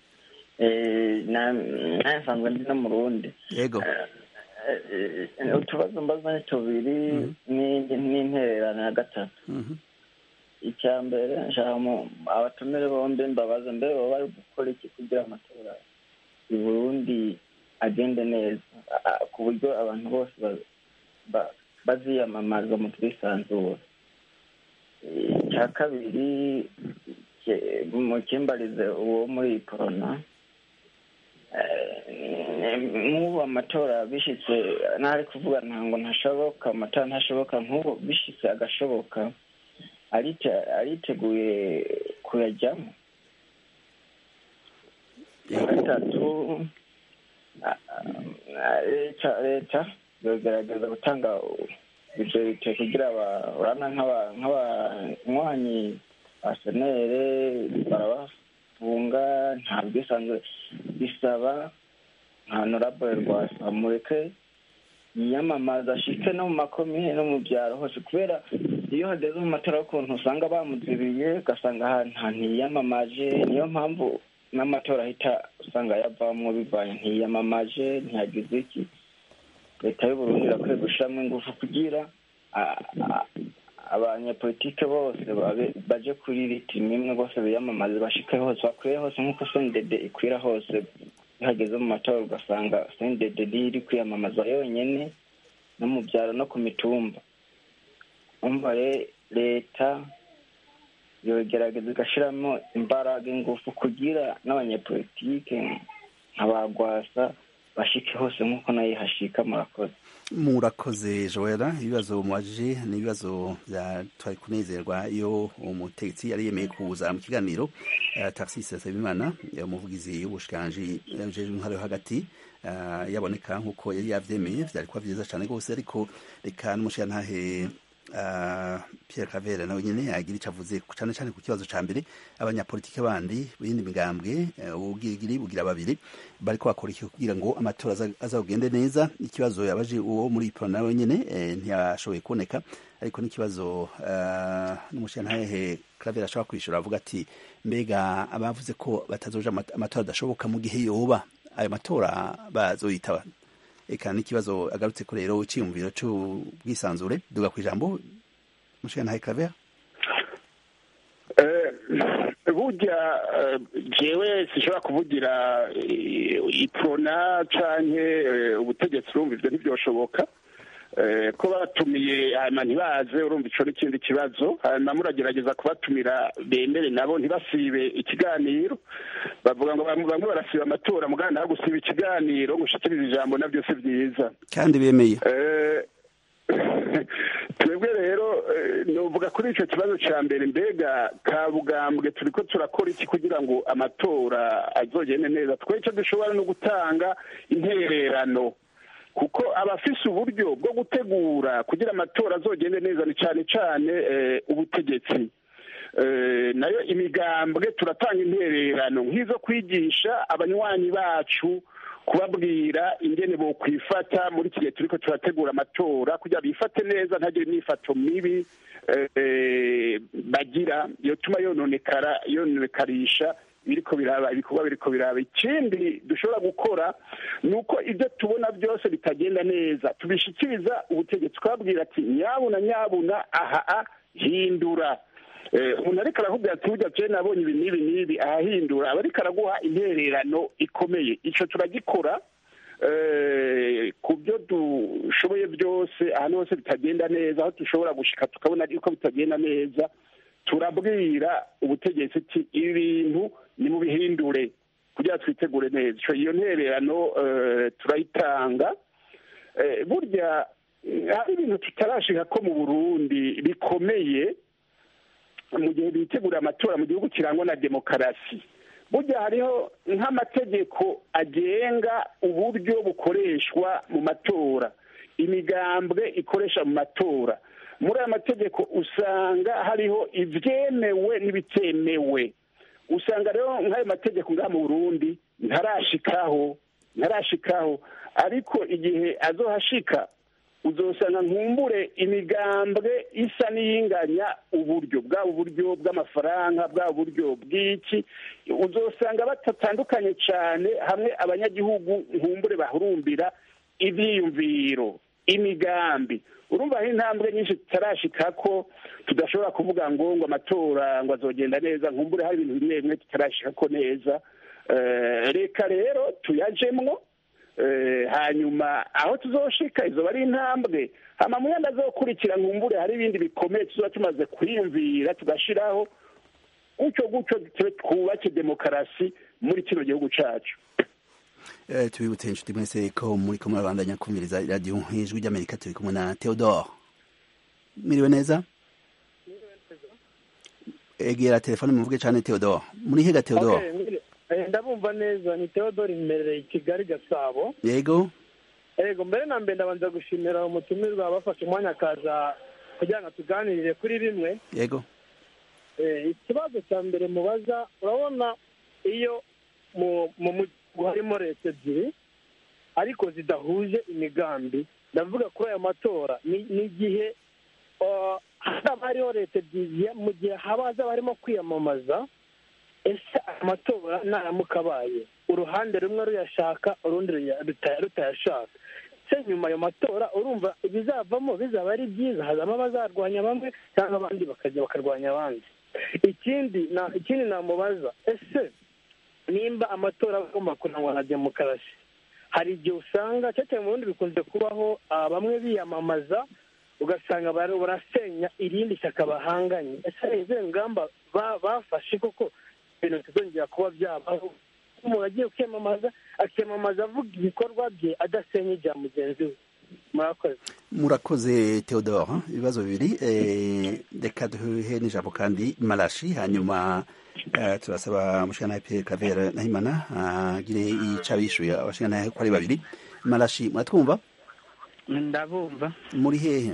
Eh, na naye nsanzwe ndi no mu Burundi. yego Eh, eh, utubazo mbaza ni tubiri ni- n'intererano ya gatatu Mhm. icya mbere nshaka abatumire bombi mbabaza mbere baba bari gukora iki kugira amatora i burundi agende neza ku buryo abantu bose baziyamamaza mu bwisanzure icya kabiri mu kimbarize uwo muri korona nk'ubu amatora bishyitse ntari kuvuga ntabwo ntashoboka amatora ntashoboka nk'ubu bishyitse agashoboka ariteguye kuyajyamo gatatu leta leta yogerageza gutanga ibyo kugira urabona nk'abanywanyi ba senere barabafunga nta bwisanzure bisaba nka norabure rwasa mureke yiyamamaza ashike no mu makomine no mu byaro hose kubera iyo hageze mu matora y'ukuntu usanga bamuzibiye ugasanga ahantu ntiyamamaje niyo mpamvu n'amatora ahita usanga yavamo bivanye ntiyamamaje ntiyagize iki leta y'uburundi irakwiye gushyiramo ingufu kugira abanyepolitike bose baje kuri ritimi imwe bose biyamamaze bashike hose bakwire hose nk'uko sendede ikwira hose iyo hageze mu matora ugasanga sendede niyo iri kwiyamamaza yonyine no mu byaro no ku mitumba umva leta yogerageza igashyiramo imbaraga ingufu kugira n'abanyepolitike nk'abagwasa bashike hose nk'uko nayo hashika murakoze murakoze joella ibibazo mubajije ni ibibazo bya twari kunezerwa iyo umutegetsi yari yemeye kuza mu kiganiro uh, taxis nsabimana umuvugizi w'ubushikiranji bujejwe intwaro yo hagati uh, yaboneka nk'uko yari yavyemeye vyari kuba vyiza cane rwose ariko reka n'umushikirantahe Uh, Pierre Cavera nawe nyene agira ico avuze cane cane ku kibazo ca mbere abanyapolitike bandi bindi migambwe ubugirigiri uh, bugira babiri bariko bakora iki kugira ngo amatora azagende neza ikibazo yabaje uwo muri Pro nawe nyene eh, ntiyashoboye kuboneka ariko n'ikibazo uh, n'umushirantahe Cavera ashobora kwishura avuga ati mbega abavuze ko batazoja amatora adashoboka mu gihe yoba ayo matora bazoyitaba eka n'ikibazo agarutse ko rero cyiyumviro cy'ubwisanzure duga ku ijambo mushikana Claver burya jewe sishobora kuvugira iprona canke ubutegetsi urumva ivyo ntivyoshoboka ko batumiye hanyuma ntibaze urumva ico n'ikindi kibazo hanyuma muragerageza kubatumira bemere nabo ntibasibe ikiganiro bavuga ngo bamwe barasiba amatora muganda aho gusiba ikiganiro ngo ushikirize ijambo navyo si vyiza kandi bemeye twebwe rero novuga kuri ico kibazo ca mbere mbega kabugambwe turiko turakora iki kugira ngo amatora azogende neza twe ico dushobora no gutanga intererano kuko abafise uburyo bwo gutegura kugira amatora azogende neza ni cane cane ubutegetsi nayo imigambwe turatanga intererano nk'izo kwigisha abanywanyi bacu kubabwira ingene bo kwifata muri iki gihe turiko turategura amatora kugira bifate neza ntagire imyifato mibi bagira yotuma yononekara yononekarisha biriko biraba ibikorwa biriko biraba ikindi dushobora gukora ni uko ibyo tubona byose bitagenda neza tubishikiriza ubutegetsi twabwira ati nyabuna nyabuna aha hindura umuntu ariko arakubwira ati burya je nabonye ibi n'ibi n'ibi ahahindura aba ariko araguha intererano ikomeye ico turagikora ku byo dushoboye byose ahantu hose bitagenda neza aho dushobora gushika tukabona yuko bitagenda neza turabwira ubutegetsi ati ibi bintu ni mu bihindure kugira twitegure neza iyo ntererano turayitanga burya hari ibintu tutarashika ko mu burundi bikomeye mu gihe bitegura amatora mu gihugu kirangwa na demokarasi burya hariho nk'amategeko agenga uburyo bukoreshwa mu matora imigambwe ikoresha mu matora muri aya mategeko usanga hariho ibyemewe n'ibitemewe usanga rero nk'ayo mategeko ngaha mu burundi ntarashikaho ntarashikaho ariko igihe azohashika uzosanga nkumbure imigambwe isa n'iyinganya uburyo bwaba uburyo bw'amafaranga bwaba uburyo bw'iki uzosanga batatandukanye cyane hamwe abanyagihugu nkumbure bahurumbira ibyiyumviro imigambi urumva hari intambwe nyinshi tutarashika ko tudashobora kuvuga ngo ngo amatora ngo azogenda neza nkumbure hari ibintu bimwe bimwe tutarashika ko neza reka rero tuyajemwo hanyuma aho tuzoshika izoba ari intambwe hama mu yandi azokurikira nkumbure hari ibindi bikomeye tuzoba tumaze kwiyumvira tugashiraho gutyo gutyo twubake demokarasi muri kino gihugu cacu tubibutse inshuti mwese ko muri ko murabandanya kumviriza radiyo ijwi ry'amerika turi kumwe na theodore miriwe neza egera telefone muvuge cyane theodore muri hega theodore ndabumva neza ni theodore imbere kigali gasabo yego yego mbere na mbere ndabanza gushimira umutumirwa bafashe umwanya akaza kugira ngo tuganirire kuri bimwe yego ikibazo cya mbere mubaza urabona iyo mu harimo leta ebyiri ariko zidahuje imigambi ndavuga kuri aya matora ni igihe haba hariho leta ebyiri mu gihe haba hazaba harimo kwiyamamaza ese amatora naramuka abaye uruhande rumwe ruyashaka urundi rutayashaka se nyuma ayo matora urumva ibizavamo bizaba ari byiza hazamo abazarwanya bamwe cyangwa abandi bakajya bakarwanya abandi ikindi ikindi namubaza ese nimba amatora agomba kurangwa na demokarasi hari igihe usanga cyane mu bundi bikunze kubaho bamwe biyamamaza ugasanga barasenya irindi shyaka bahanganye ese hari izihe ngamba bafashe koko ibintu bitazongera kuba byabaho umuntu agiye kwiyamamaza akiyamamaza avuga ibikorwa bye adasenya ibya mugenzi we murakoze murakoze theodore ibibazo bibiri reka duhe n'ijambo kandi marashi hanyuma turasaba umushinga Pierre Claver Nahimana agire icyo abishyuye abashinga ko ari babiri marashi muratwumva ndabumva muri hehe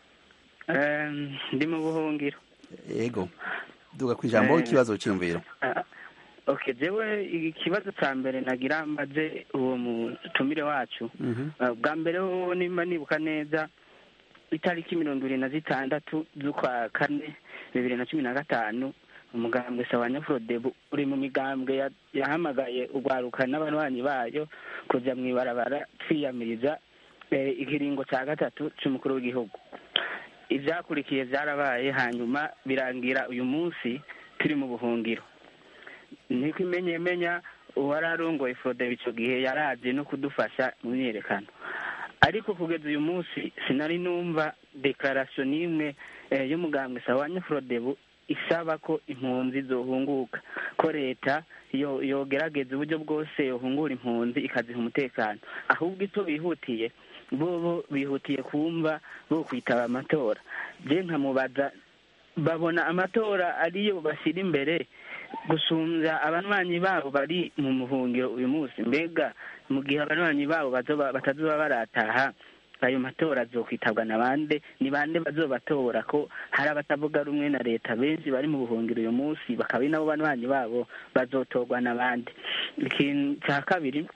ndi mu buhungiro yego duga ku ijambo ikibazo cyiyumviro ok jewe ikibazo cya mbere nagira mbaze uwo mutumire wacu bwa mbere ho nimba nibuka neza itariki mirongo irindwi na zitandatu z'ukwa kane bibiri na cumi na gatanu umugambwe sawa nyafurodebu uri mu migambwe yahamagaye urwaruka n'abarwanyi bayo kujya mu ibarabara twiyamiriza ikiringo cya gatatu cy'umukuru w'igihugu ibyakurikiye byarabaye hanyuma birangira uyu munsi turi mu buhungiro niko imenyemenya uwari arongoye forodebe icyo gihe yaraje no kudufasha mu myiyerekano ariko kugeza uyu munsi sinari numva dekarasiyo n'imwe y'umugambwe sawa nyafurodebu isaba ko impunzi zohunguka ko leta yogerageza uburyo bwose yohungura impunzi ikaziha umutekano ahubwo icyo bihutiye bo bihutiye kumva bo kwitaba amatora je nkamubaza babona amatora ariyo bashyira imbere gusumbya abanywanyi babo bari mu muhungiro uyu munsi mbega mu gihe abanywanyi babo batazuba barataha ayo matora azokwitabwa na bande ni bande bazobatora ko hari abatavuga rumwe na leta benshi bari mu buhungiro uyu munsi bakaba ari nabo banywanyi babo bazotorwa na bande ikintu cya kabiri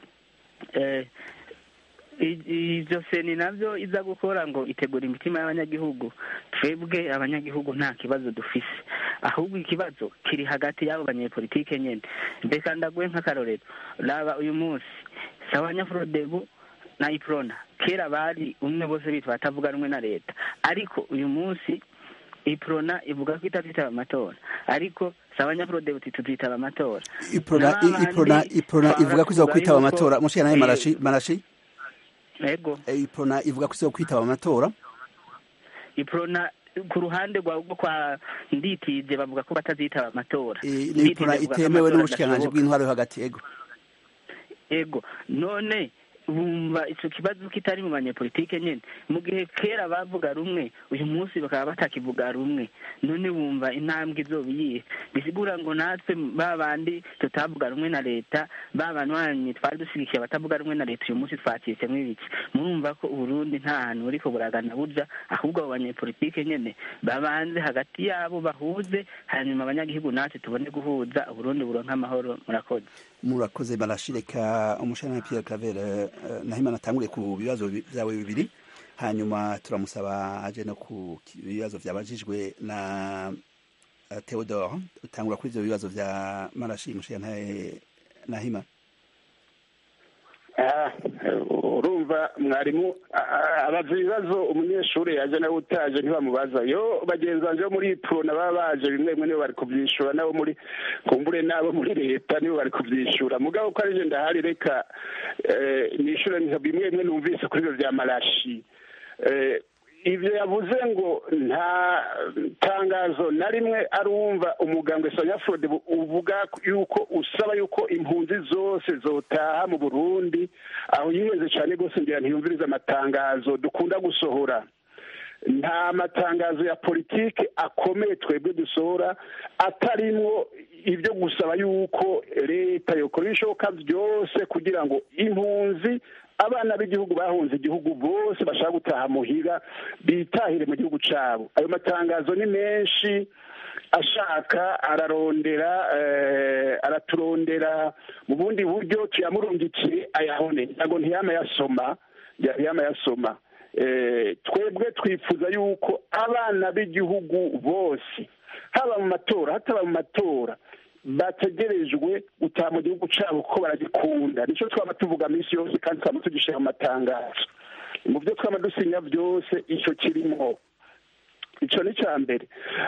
ibyo seni nabyo iza gukora ngo itegura imitima y'abanyagihugu twebwe abanyagihugu nta kibazo dufise ahubwo ikibazo kiri hagati y'abo banyepolitike nyine mbega ndaguhe nk'akarorero raba uyu munsi sawa nyafurodebu na iprona kera bari umwe bose bitwa batavuga rumwe na leta ariko uyu munsi iprona ivuga ko itazitaba amatora ariko sawa nyafurodebu tutitaba amatora iprona iprona iprona ivuga ko izo kwitaba amatora mushira naye marashi marashi ego iprona ivuga ko izo kwitaba amatora iprona ku ruhande rwa kwa nditije bavuga ko batazitaba amatora ni iprona itemewe n'ubushikiranganji bw'intwaro yo hagati ego ego none bumva icyo kibazo kitari mu banyepolitike nyine mu gihe kera bavuga rumwe uyu munsi bakaba batakivuga rumwe none bumva intambwe izoba iyihe bisigura ngo natwe ba bandi tutavuga rumwe na leta ba banywanyi twari dushyigikiye abatavuga rumwe na leta uyu munsi twacitsemo ibiki murumva ko uburundi nta hantu buriko buragana burya ahubwo abo banyepolitike nyine babanze hagati yabo bahuze hanyuma abanyagihugu natwe tubone guhuza uburundi buronka amahoro murakoze murakoze barashireka umushana Pierre Claver Nahimana atangure ku bibazo byawe bibiri hanyuma turamusaba aje no ku bibazo byabajijwe na Theodore utangura kuri ibyo bibazo bya Marashi mushana Nahima urumva mwarimu abaza ibibazo umunyeshuri yaje nawe utaje ntibamubaza yo bagenzi banjye bo muri purona baba baje bimwe bimwe nibo bari kubyishyura nabo muri kumbure n'abo muri leta nibo bari kubyishyura mugabo ko ari ndahari reka nishyure bimwe bimwe numvise kuri ibyo bya marashi ibyo yavuze ngo nta tangazo na rimwe arumva umuganga Sonia Frode uvuga yuko usaba yuko impunzi zose zotaha mu Burundi aho yiheze cyane rwose ngira ntiyumvirize amatangazo dukunda gusohora nta matangazo ya politiki akomeye twebwe dusohora atarimwo ibyo gusaba yuko leta yokora ibishoboka byose kugira ngo impunzi abana b'igihugu bahunze igihugu bose bashaka gutaha muhira bitahire mu gihugu cyabo ayo matangazo ni menshi ashaka ararondera araturondera mu bundi buryo tuyamurungikiye ayahone ntabwo ntiyama yasoma ntiyama yasoma twebwe twifuza yuko abana b'igihugu bose haba mu matora hataba mu matora bategerejwe gutaha mu gihugu cyabo kuko baragikunda nicyo twaba tuvuga minsi yose kandi twaba tugishyira mu matangazo mu byo twaba dusinya byose icyo kirimo icyo ni icya mbere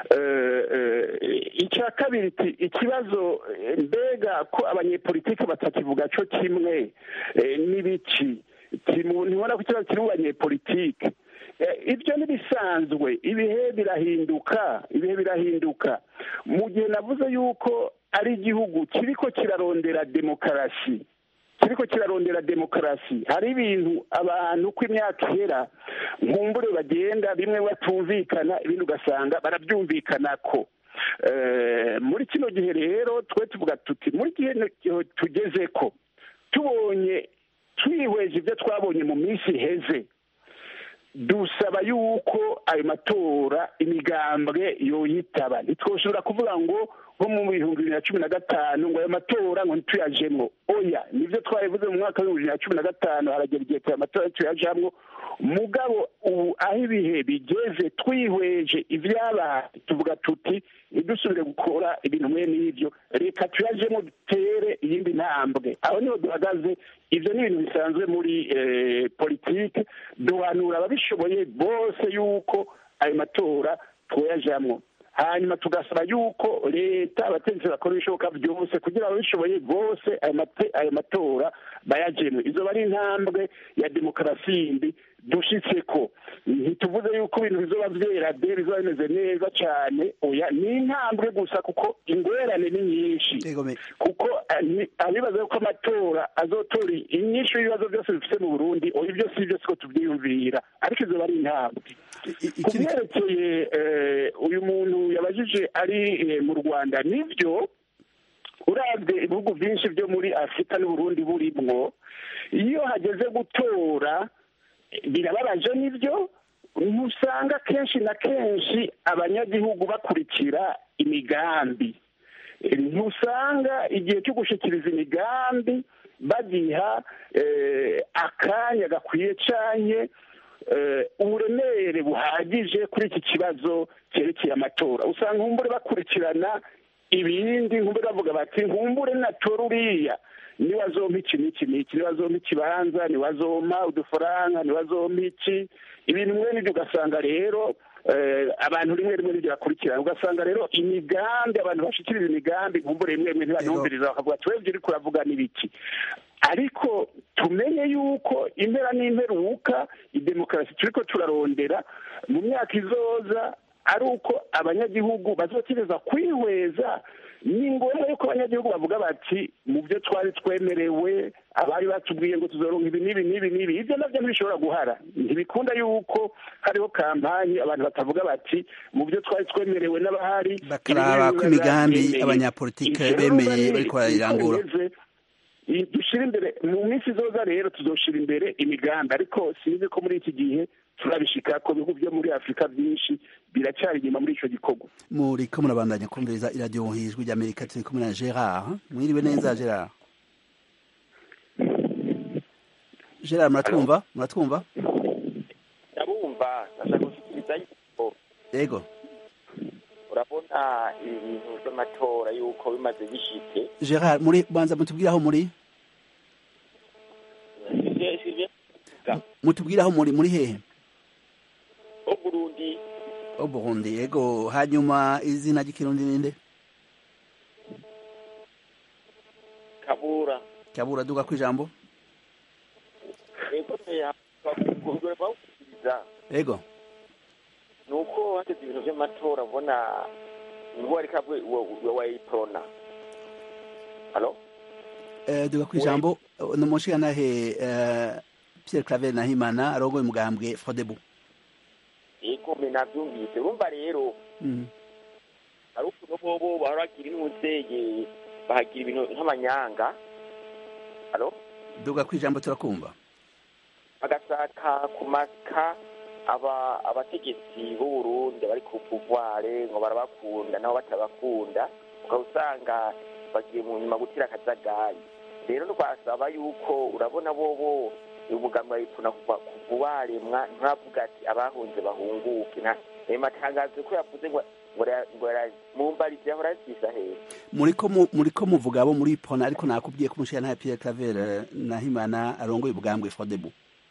icya kabiri ikibazo mbega ko abanyepolitiki batakivuga cyo kimwe n'ibiki ntibona ko ikibazo kiri mu banyepolitiki ibyo ntibisanzwe ibihe birahinduka ibihe birahinduka mu gihe navuze yuko ari igihugu kiriko kirarondera demokarasi kiriko kirarondera demokarasi hari ibintu abantu uko imyaka ihera nkumbure bagenda bimwe batumvikana ibindi ugasanga barabyumvikana ko muri kino gihe rero twe tuvuga tuti muri gihe tugeze ko tubonye twihweje ibyo twabonye mu minsi iheze dusaba yuko ayo matora imigambwe yoyitaba ntitwoshobora kuvuga ngo nko mu bihumbi bibiri na cumi na gatanu ngo ayo matora ngo ntituyajemwo oya nibyo twabivuze mu mwaka w'ibihumbi bibiri na cumi na gatanu haragera igihe aya matora tuyajamwo mugabo ubu aho ibihe bigeze twihweje ibyabaye tuvuga tuti ntidusubire gukora ibintu mwe n'ibyo reka tuyajemo dutere iyindi ntambwe aho niho duhagaze ibyo ni ibintu bisanzwe muri politiki duhanura ababishoboye bose yuko ayo matora tuyajamwo hanyuma tugasaba yuko leta abategetsi bakora ibishoboka byose kugira ngo ababishoboye bose ayo matora bayajemwe izo bari intambwe ya demokarasi yindi dushitse ko ntituvuze yuko ibintu bizoba vyera de bizoba bimeze neza cyane oya ni intambwe gusa kuko ingorane ni nyinshi kuko abibaza yuko amatora azotora inyinshi y'ibibazo byose bifite mu burundi oya ibyo si byo siko tubyiyumvira ariko izo bari intambwe ku byerekeye uyu muntu yabajije ari mu rwanda nibyo urabye ibihugu byinshi byo muri afurika n'uburundi burimwo iyo hageze gutora birababaje nibyo ntusanga kenshi na kenshi abanyagihugu bakurikira imigambi ntusanga igihe cyo gushyikiriza imigambi bagiha akanya gakwiye cyane uburemere buhagije kuri iki kibazo cyerekeye amatora usanga nkumbure bakurikirana ibindi nkumbure bavuga bati nkumbure natora uriya niwazompa iki n'iki n'iki niwazompa ikibanza niwazompa udufaranga niwazompa iki ibintu bimwe n'ibyo ugasanga rero abantu rimwe rimwe n'ibyo bakurikirana ugasanga rero imigambi abantu bashyikiriza imigambi nkumbure rimwe rimwe ntibanumviriza bakavuga twebwe uri kuravuga n'ibiki ariko tumenye yuko impera n'imperuka idemokarasi turi ko turarondera mu myaka izoza ari uko abanyagihugu bazokereza kwihweza ni ngombwa yuko abanyagihugu bavuga bati mu byo twari twemerewe abari batubwiye ngo tuzoronka ibi n'ibi n'ibi n'ibi ibyo nabyo ntibishobora guhara ntibikunda yuko hariho kampanyi abantu batavuga bati mu byo twari twemerewe n'abahari bakaraba ko imigambi abanyapolitike bemeye bariko barayirangura dushyira imbere mu minsi izoza rero tuzoshira imbere imigambi ariko sinzi ko muri iki gihe turabishika ko bihugu byo muri afurika byinshi biracyari inyuma muri icyo gikorwa muri ko murabandanya kumviriza iradiyo hijwi ry'amerika turi kumwe na gerard mwiriwe neza gerard gerard muratwumva muratwumva ndabumva ndashaka gushyikiriza yuko yego urabona ibintu by'amatora yuko bimaze bishike gerard muri banza mutubwire aho muri sivyo mutubwire aho muri muri hehe o burundi o burundi yego hanyuma izina ry'ikirundi ninde kabura kabura duga ku ijambo ego kugura bawukiriza yego ni uko hateze ibintu vy'amatora ubona niho ariko abwe wayiprona halo Eh, duga ku ijambo ni umushingantahe eh, pierre claver nahimana arongoye umugambwe frodebu ego me navyumvise urumva rero Mhm. hari ukuntu bobo baragira intuzeye bahagira ibintu nk'amanyanga halo duga ku ijambo turakumva bagashaka kumaka aba abategetsi b'u Burundi bari ku pouvoir ngo barabakunda nabo batabakunda ukaba usanga bagiye mu nyuma gutira akajagari rero twasaba yuko urabona bobo umugambi wayipfuna kuva kuva waremwa ntavuga ati abahunze bahunguke nta ayo matangazo ko yavuze ngo ngo ra- ngo ra- mumbarize aho rasisa heza muriko mu- muriko muvuga abo muri pona ariko nakubwiye ko umushingantahe pierre claver eh, nahimana arongoye umugambwe frodebu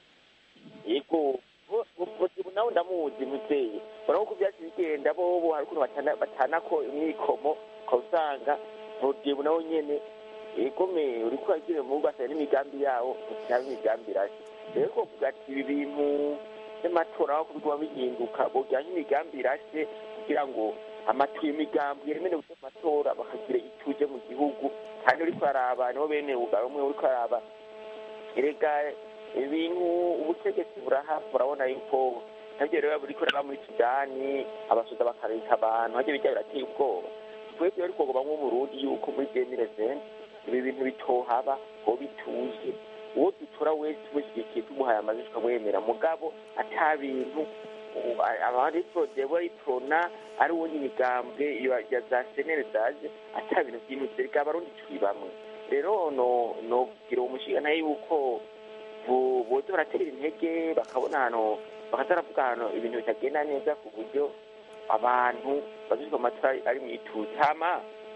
yego bo- bo- bo- nawe ndamuzi muteye urabona ko byatsi bigenda bobo hari ukuntu batana- batanako imyikomo ukaba usanga rodebu nawe nyene egome uriko uragira mu rugo asanga n'imigambi yawo cyangwa imigambi irashya rero kuvuga ati ibi bintu by'amatora aho kubiguma bihinduka bojyanye imigambi irashye kugira ngo amatu imigambi yemerewe by'amatora bakagira ituje mu gihugu kandi uriko araba nibo bene ugaba umwe uriko araba erega ibintu ubutegetsi buraha burabona yuko nabyo rero buriko raba muri sudani abasoda bakareka abantu hajya bijya birateye ubwoba twebwe ariko ngo bamwe mu Burundi yuko muri demire zene ibi bintu bitohaba ngo bituje uwo dutora wese tumushyigikiye tumuhaye amajwi tukamwemera mugabo ata bintu abari prodebo iprona ari uwundi migambwe ya- ya za senere zaje ata bintu byinutse reka abarundi turi bamwe rero no nogira umushinga nayo yuko bu- boza baratera intege bakabona hano bakaza baravuga hano ibintu bitagenda neza ku buryo abantu bazizwa amatora ari mu ituze hama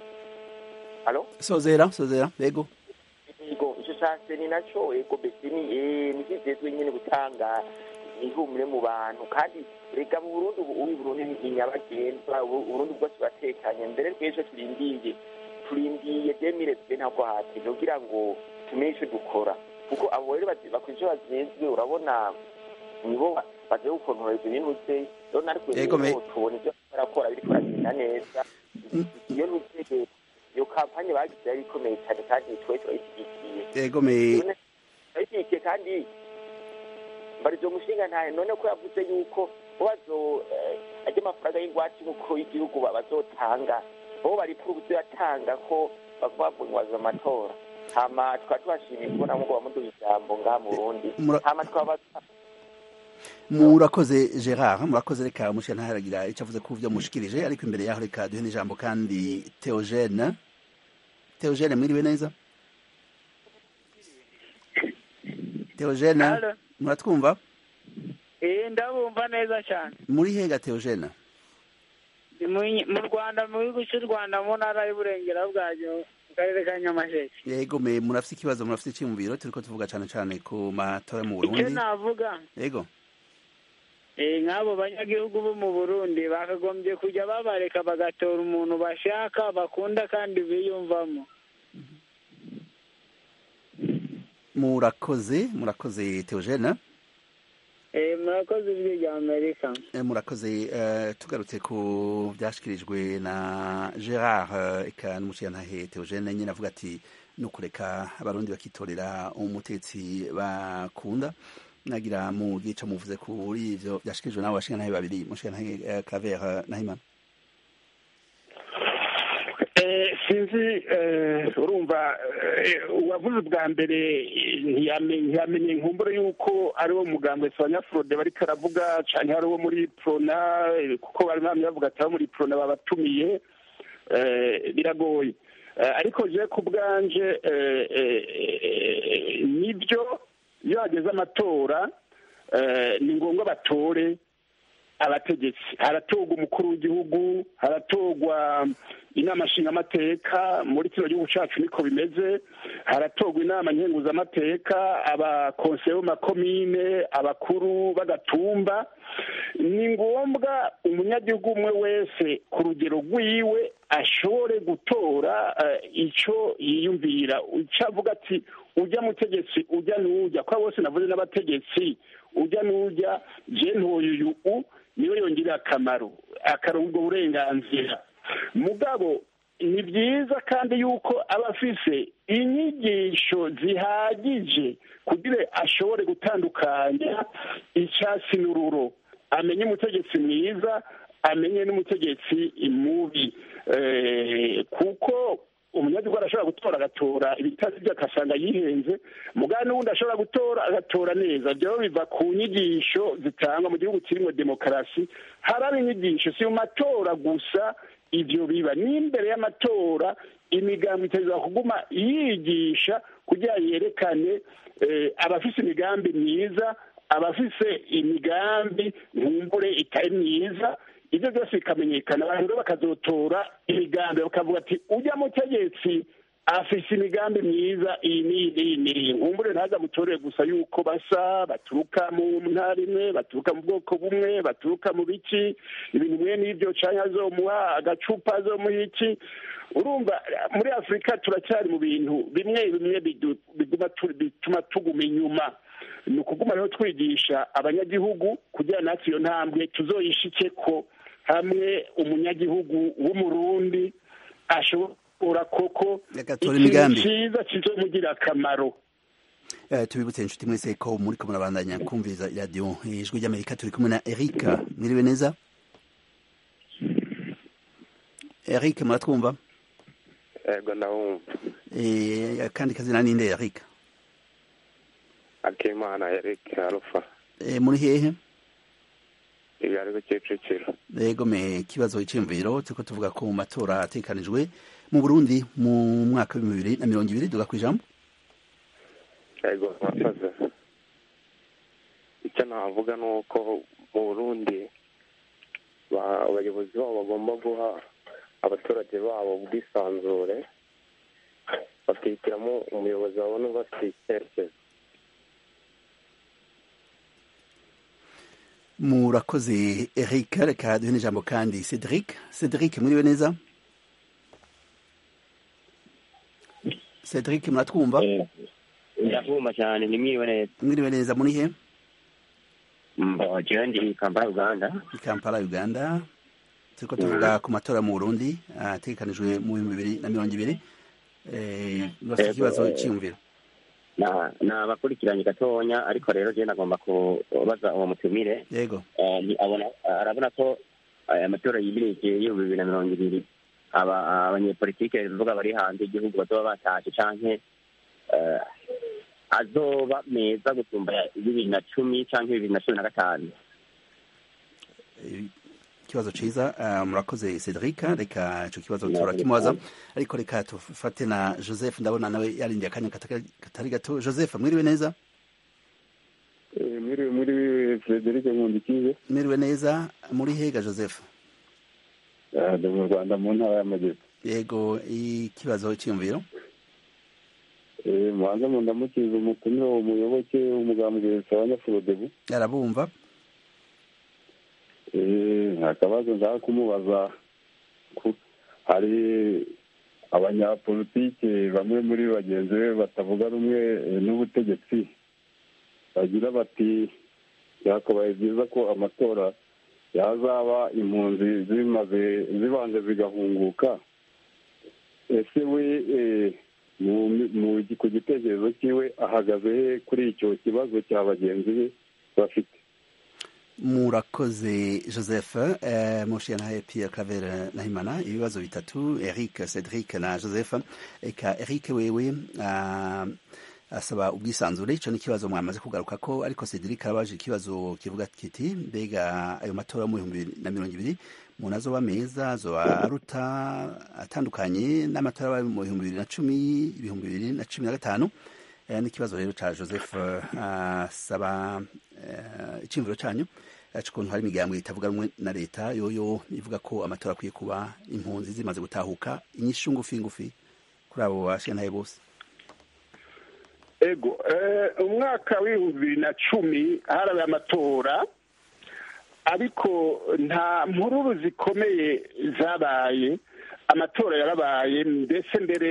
halo sozera sozera yego yego icyo cyase ni nacyo yego mbese ni eh, ni kizezwe nyine gutanga ihumure mu bantu kandi reka mu burundi ubu ubu burundi ni nyabagendwa ubu burundi bwose buratekanye mbere twese turindiye turindiye demire twe ntabwo hati kugira ngo tumenye icyo dukora kuko abo rero bazi- bakora icyo bazezwe urabona nibo ba- bazi gukontorora ibyo bintu se rero natwe Yego, me- rero tubona ibyo barakora biriko biragenda neza iyo nutege iyo kampanye bagize yari ikomeye cyane kandi twe turayishyigikiye yego me turayishyigikiye kandi mbarizo mushinga ntayo none ko yavuze yuko bo bazo eh, ajya amafaranga y'ingwate nk'uko y'igihugu ba- bazotanga bo bari purubuze yatanga ko bavuga ngo nwaza amatora hama tukaba tubashimiye kubona ngo bamuduha ijambo ngaha mu burundi Mura- hama twaba murakoze gerard murakoze reka umushingantahe aragira icyo avuze ku byo mushikirije ariko imbere yaho reka duhe n'ijambo kandi theogene theogene mwiriwe neza theogene Allo. muratwumva Eh ndabumva neza cyane muri hega theogene Ndi mu- mu rwanda mu gihugu cy'u rwanda mu ntara y'uburengera bwaryo mu karere ka nyamasheke yego me murafite ikibazo murafite icyiyumviro turiko tuvuga cyane cyane ku matora yo mu icyo burundi navuga yego eh nk'abo banyagihugu bo mu burundi bakagombye kujya babareka bagatora umuntu bashaka bakunda kandi biyumvamo murakoze murakoze theogene eh murakoze ijwi rya amerika Eh, murakoze eh, tugarutse ku byashyikirijwe na gerard eh, eka n'umushingantahe theogene nyine avuga ati ni ukureka abarundi bakitorera umutetsi bakunda nagira mu gice muvuze kuri ivyo byashyikirijwe n'abo bashingantahe babiri umushingantahe eh, claver nahimana Eh, sinzi eh, urumva eh, uwavuze ubwa mbere eh, ntiyame- ntiyamenye inkumbure y'uko ari wo mugambwe abanyafurode bariko aravuga canke ari wo muri prona eh, kuko bari bamye bavuga ati abo muri prona babatumiye eh, biragoye Eh, ariko je ku bwanje eh, eh, eh, nibyo iyo hageze amatora eh, ni ngombwa batore abategetsi haratorwa umukuru w'igihugu haratorwa inama nshingamateka muri kino gihugu cyacu niko bimeze haratorwa inama nkenguzamateka abakonseye b'amakomine abakuru b'agatumba ni ngombwa umunyagihugu umwe wese ku rugero rwiwe ashobore gutora icyo yiyumvira icyo avuga ati ujya mutegetsi ujya n'ujya kuko bose navuze n'abategetsi ujya n'ujya je ntuyu u niwe yongerera akamaro akaronka ubwo burenganzira mugabo ni byiza kandi yuko aba afise inyigisho zihagije kugira ashobore gutandukanya icyatsi n'ururo amenye umutegetsi mwiza amenye n'umutegetsi mubi kuko umunyagihugu arashobora gutora agatora ibitasi bye agasanga yihenze mugabo n'ubundi ashobora gutora agatora neza byo biva ku nyigisho zitangwa mu gihugu kirimo demokarasi haraba inyigisho si mu matora gusa ibyo biba n'imbere y'amatora imigambi iteza kuguma yigisha kugira yerekane abafise imigambi myiza abafise imigambi nkumbure itari myiza ibyo byose bikamenyekana abantu rero bakazotora imigambi bakavuga ati ujya mutegetsi afise imigambi myiza iyi n'iyi n'iyi n'iyi nkumbure ntaza mutorere gusa yuko basa baturuka mu ntara imwe baturuka mu bwoko bumwe baturuka mu biki ibintu bimwe n'ibyo canke azomuha agacupa azomuha iki urumva muri afurika turacyari mu bintu bimwe bimwe bituma tuguma inyuma ni ukuguma rero twigisha abanyagihugu kugira natwe iyo ntambwe tuzoyishike ko hamwe umunyagihugu w'umurundi ashobora koko ikintu cyiza kizomugira akamaro tubibutse inshuti mwese ko muri ko murabandanya kumviriza radiyo ijwi ry'amerika turi kumwe na eric mwiriwe neza eric muratwumva yego ndabumva kandi kazina ninde eric akimana eric arufa muri hehe ibi ari kicukiro yego me ikibazo cy'imviro turiko tuvuga ko mu matora atekanijwe mu burundi mu mwaka w'ibihumbi bibiri na mirongo ibiri duga ku ijambo yego murakoze icyo navuga ni uko mu burundi abayobozi babo bagomba guha abaturage babo ubwisanzure bakihitiramo umuyobozi babona bafite icyerekezo murakoze eric reka duhe n'ijambo kandi cedric cedric muriwe neza cedric muratwumva ndabumva cyane nimwiriwe neza mwiriwe neza muri he jewe ndi kampala uganda kampala uganda turiko tuvuga ku matora mu burundi ategekanijwe mu bihumbi bibiri na mirongo ibiri bafite ikibazo cyiyumviro nabakurikiranye gatonya ariko rero je nagomba kubaza uwo mutumire yego arabona ko amatora yimirije y'ibihumbi bibiri na mirongo ibiri abanyepolitike bivuga bari hanze igihugu bazoba batashe canke azoba meza gusumba bibiri na cumi canke bibiri na cumi na gatanu ikibazo ciza murakoze cedric reka ico kibazo turakimubaza ariko reka tufate na joseph ndabona nawe yarindiye akanya katari gato joseph mwiriwe neza mwiriwe mwiriwe frederic nkundikize mwiriwe neza muri hega joseph ndi mu rwanda mu ntara y'amajyepfo yego ikibazo cyiyumviro mubanza mu ndamukiza umutumire uwo muyoboke w'umugambwe sabanyafurodebu arabumva akabazo nshaka kumubaza hari abanyapolitike bamwe muri bagenzi be batavuga rumwe n'ubutegetsi bagira bati byakabaye byiza ko amatora yazaba impunzi zimaze zibanze zigahunguka ese we ku gitekerezo cyiwe ahagaze he kuri icyo kibazo cya bagenzi be bafite murakoze joseph mushiya nawe pierre claver nahimana ibibazo bitatu eric cedric na joseph eka eric wewe asaba ubwisanzure icyo ni ikibazo mwamaze kugaruka ko ariko cedric arabaje ikibazo kivuga kiti mbega ayo matora yo mu bihumbi bibiri na mirongo ibiri umuntu azoba meza azoba aruta atandukanye n'amatora yabaye mu bihumbi bibiri na cumi ibihumbi bibiri na cumi na gatanu n'ikibazo rero cya joseph asaba icyumviro cyanyu ukuntu hari imigambi itavuga rumwe na leta yoyo ivuga ko amatora akwiye kuba impunzi zimaze gutahuka inyishu ngufi ngufi kuri abo bashintaye bose ego umwaka w'ibihumbi bibiri na cumi harabaye amatora ariko nta mpururu zikomeye zabaye amatora yarabaye mbese mbere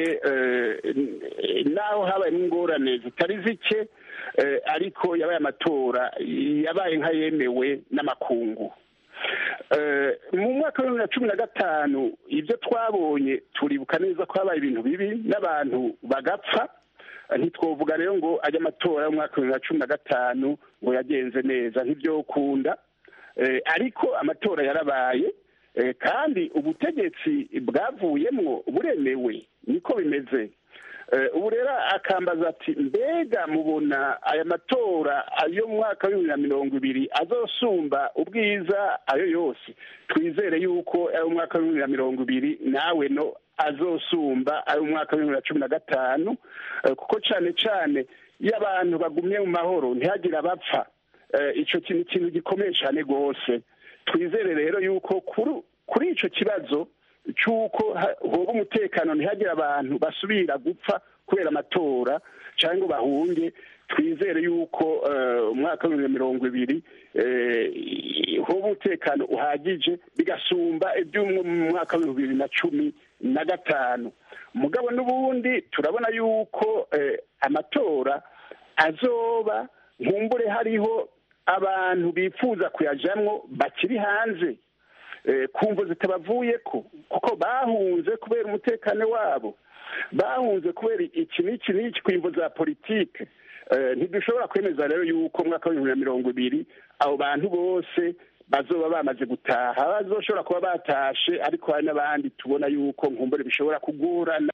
naho habaye ingorane zitari zike ariko yabaye amatora yabaye nk'ayemewe n'amakungu mu mwaka wa bibiri na cumi na gatanu ibyo twabonye turibuka neza ko habaye ibintu bibi n'abantu bagapfa ntitwovuga rero ngo ajye amatora y'umwaka wa bibiri na cumi na gatanu ngo yagenze neza ntibyokunda ariko amatora yarabaye kandi ubutegetsi bwavuyemwo buremewe niko bimeze ubu rero akambaza ati mbega mubona aya matora ayo mu mwaka wa bibiri na mirongo ibiri azosumba ubwiza ayo yose twizere yuko ayo mu mwaka wa bibiri na mirongo ibiri nawe no azosumba ayo mu mwaka wa bibiri na cumi na gatanu kuko cyane cyane iyo abantu bagumye mu mahoro ntihagire abapfa icyo kintu ikintu gikomeye cyane rwose twizere rero yuko kuri icyo kibazo cy'uko hoba umutekano ntihagire abantu basubira gupfa kubera amatora cyangwa ngo bahunge twizere yuko umwaka wa bibiri na mirongo ibiri hoba umutekano uhagije bigasumba iby'umwe mu mwaka wa bibiri na cumi na gatanu mugabo n'ubundi turabona yuko amatora azoba nkumbure hariho abantu bifuza kuyajyamo bakiri hanze kumva zitabavuye ko kuko bahunze kubera umutekano wabo bahunze kubera iki n'iki n'iki ku imvo za politike ntidushobora kwemeza rero yuko umwaka w'ibihumbi na mirongo ibiri abo bantu bose bazoba bamaze gutaha bazoshobora kuba batashe ariko hari n'abandi tubona yuko nkumbure bishobora kugorana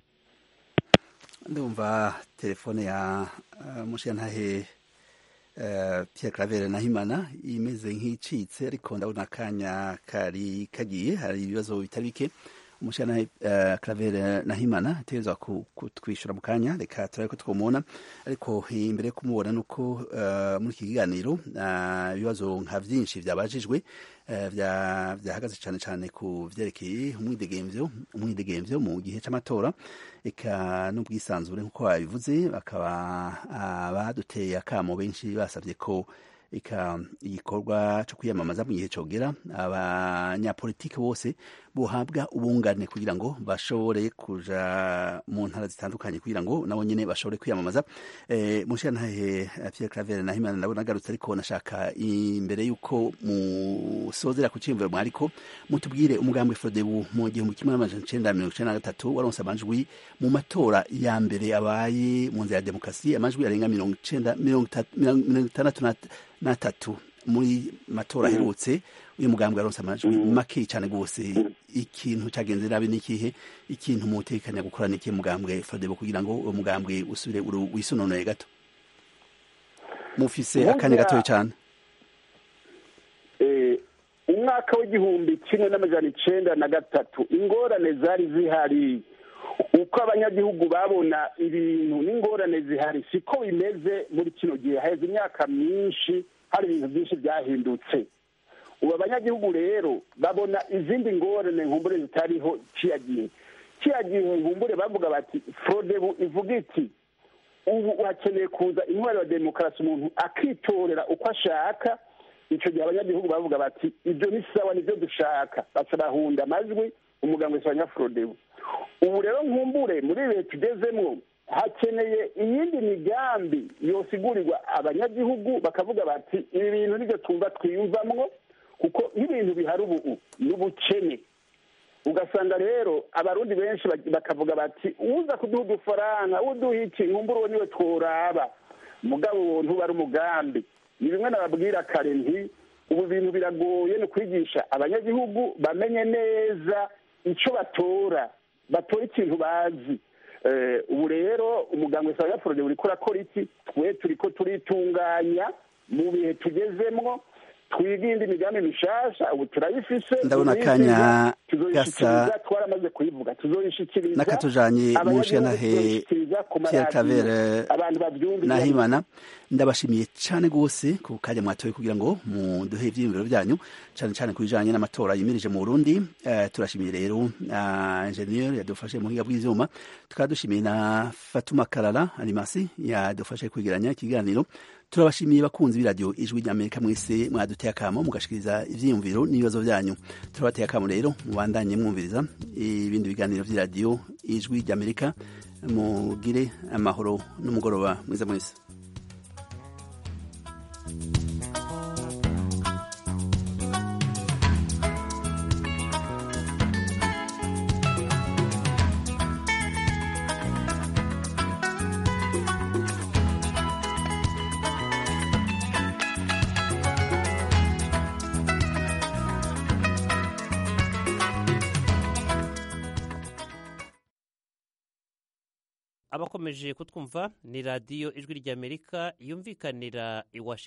ndumva telefone ya mushiyantahe Pierre Claver Nahimana imeze nk'icitse ariko ndabona akanya kari kagiye hari ibibazo bitari bike umushana Claver Nahimana ategerezwa kutwishyura mu kanya reka turabe ko twamubona ariko imbere yo kumubona ni uko muri iki kiganiro ibibazo nka byinshi byabajijwe byahagaze cyane cyane ku byerekeye umwidegemvyo umwidegemvyo mu gihe cy'amatora eka n'ubwisanzure nk'uko babivuze bakaba baduteye akamo benshi basabye ko eka igikorwa cyo kwiyamamaza mu gihe cyogera abanyapolitiki bose buhabwa ubungane kugira ngo bashobore kuja mu ntara zitandukanye kugira ngo nabo nyine bashobore kwiyamamaza e, mushirantahe Pierre Claver Nahimana ndabona agarutse ariko nashaka imbere y'uko musozera ku cimviro mwariko mutubwire umugambi Frodebu mu gihumbi kimwe n'amajana icenda mirongo icenda na gatatu waronse amajwi mu matora ya mbere abaye mu nzira ya demokarasi amajwi arenga mirongo icenda mirongo itandatu n'atatu muri matora aherutse uyu mugambwe aronse amajwi make cyane rwose ikintu cyagenze nabi n'ikihe ikintu mutekanya gukora n'ikihe mugambwe fadebo kugira ngo uwo mugambwe usubire wisunonoye gato mufise akanya gatoya cyane umwaka w'igihumbi kimwe n'amajana icenda na gatatu ingorane zari zihari uko abanyagihugu babona ibintu n'ingorane zihari siko bimeze muri kino gihe haheze imyaka myinshi hari ibintu byinshi byahindutse ubu abanyagihugu rero babona izindi ngorane nkumbure zitariho kiyagihe kiyagihe nkumbure bavuga bati forodebu ivuga iti ubu hakeneye kuza intwaro ya demokarasi umuntu akitorera uko ashaka icyo gihe abanyagihugu bavuga bati ibyo ni sawa nibyo dushaka baca bahunda amajwi umuganga wese wa nyaforodebu ubu rero nkumbure muri ibihe tugezemo hakeneye iyindi migambi yosigurirwa abanyagihugu bakavuga bati ibi bintu nibyo twumva twiyumvamwo kuko nk'ibintu bihari ubu n'ubukene ugasanga rero abarundi benshi bakavuga bati uza kuduha udufaranga uduha iki nkumbure uwo niwe tworaba mugabo uwo ntuba ari umugambi ni bimwe nababwira kare nti ubu bintu biragoye ni ukwigisha abanyagihugu bamenye neza icyo batora batora ikintu bazi ubu rero umuganga wese wa nyafurode uri kurakora iki twe turi ko turitunganya mu bihe tugezemwo twige indi migambi mishasha ubu turayifise Ndabona tuyiziga, akanya tuzoyishikiriza gasa- twaramaze kuyivuga tuzoyishikiriza n'akatujanye mu abanyagihugu nshyirahe tuzoyishikiriza ku Pierre maradiyo, Claver abantu babyumva Nahimana ndabashimiye cyane rwose ku kanya mwatoye kugira ngo muduhe ivyiyumviro byanyu cyane cyane ku bijanye n'amatora yimirije mu Burundi Eh, turashimiye rero na ingenieur yadufashe mu buhinga bw'ivyuma tukaba dushimiye na Fatuma Karara Alimasi yadufashe kwegeranya ikiganiro turabashimiye bakunzi b'iradiyo ijwi ry'amerika mwese mwaduteye akamo mugashikiriza ivyiyumviro n'ibibazo byanyu turabateye akamo rero mubandanye mwumviriza ibindi biganiro vy'iradiyo ijwi ry'amerika mugire amahoro n'umugoroba mwiza mwese abakomeje kutwumva ni radiyo ijwi ry'amerika yumvikanira i washington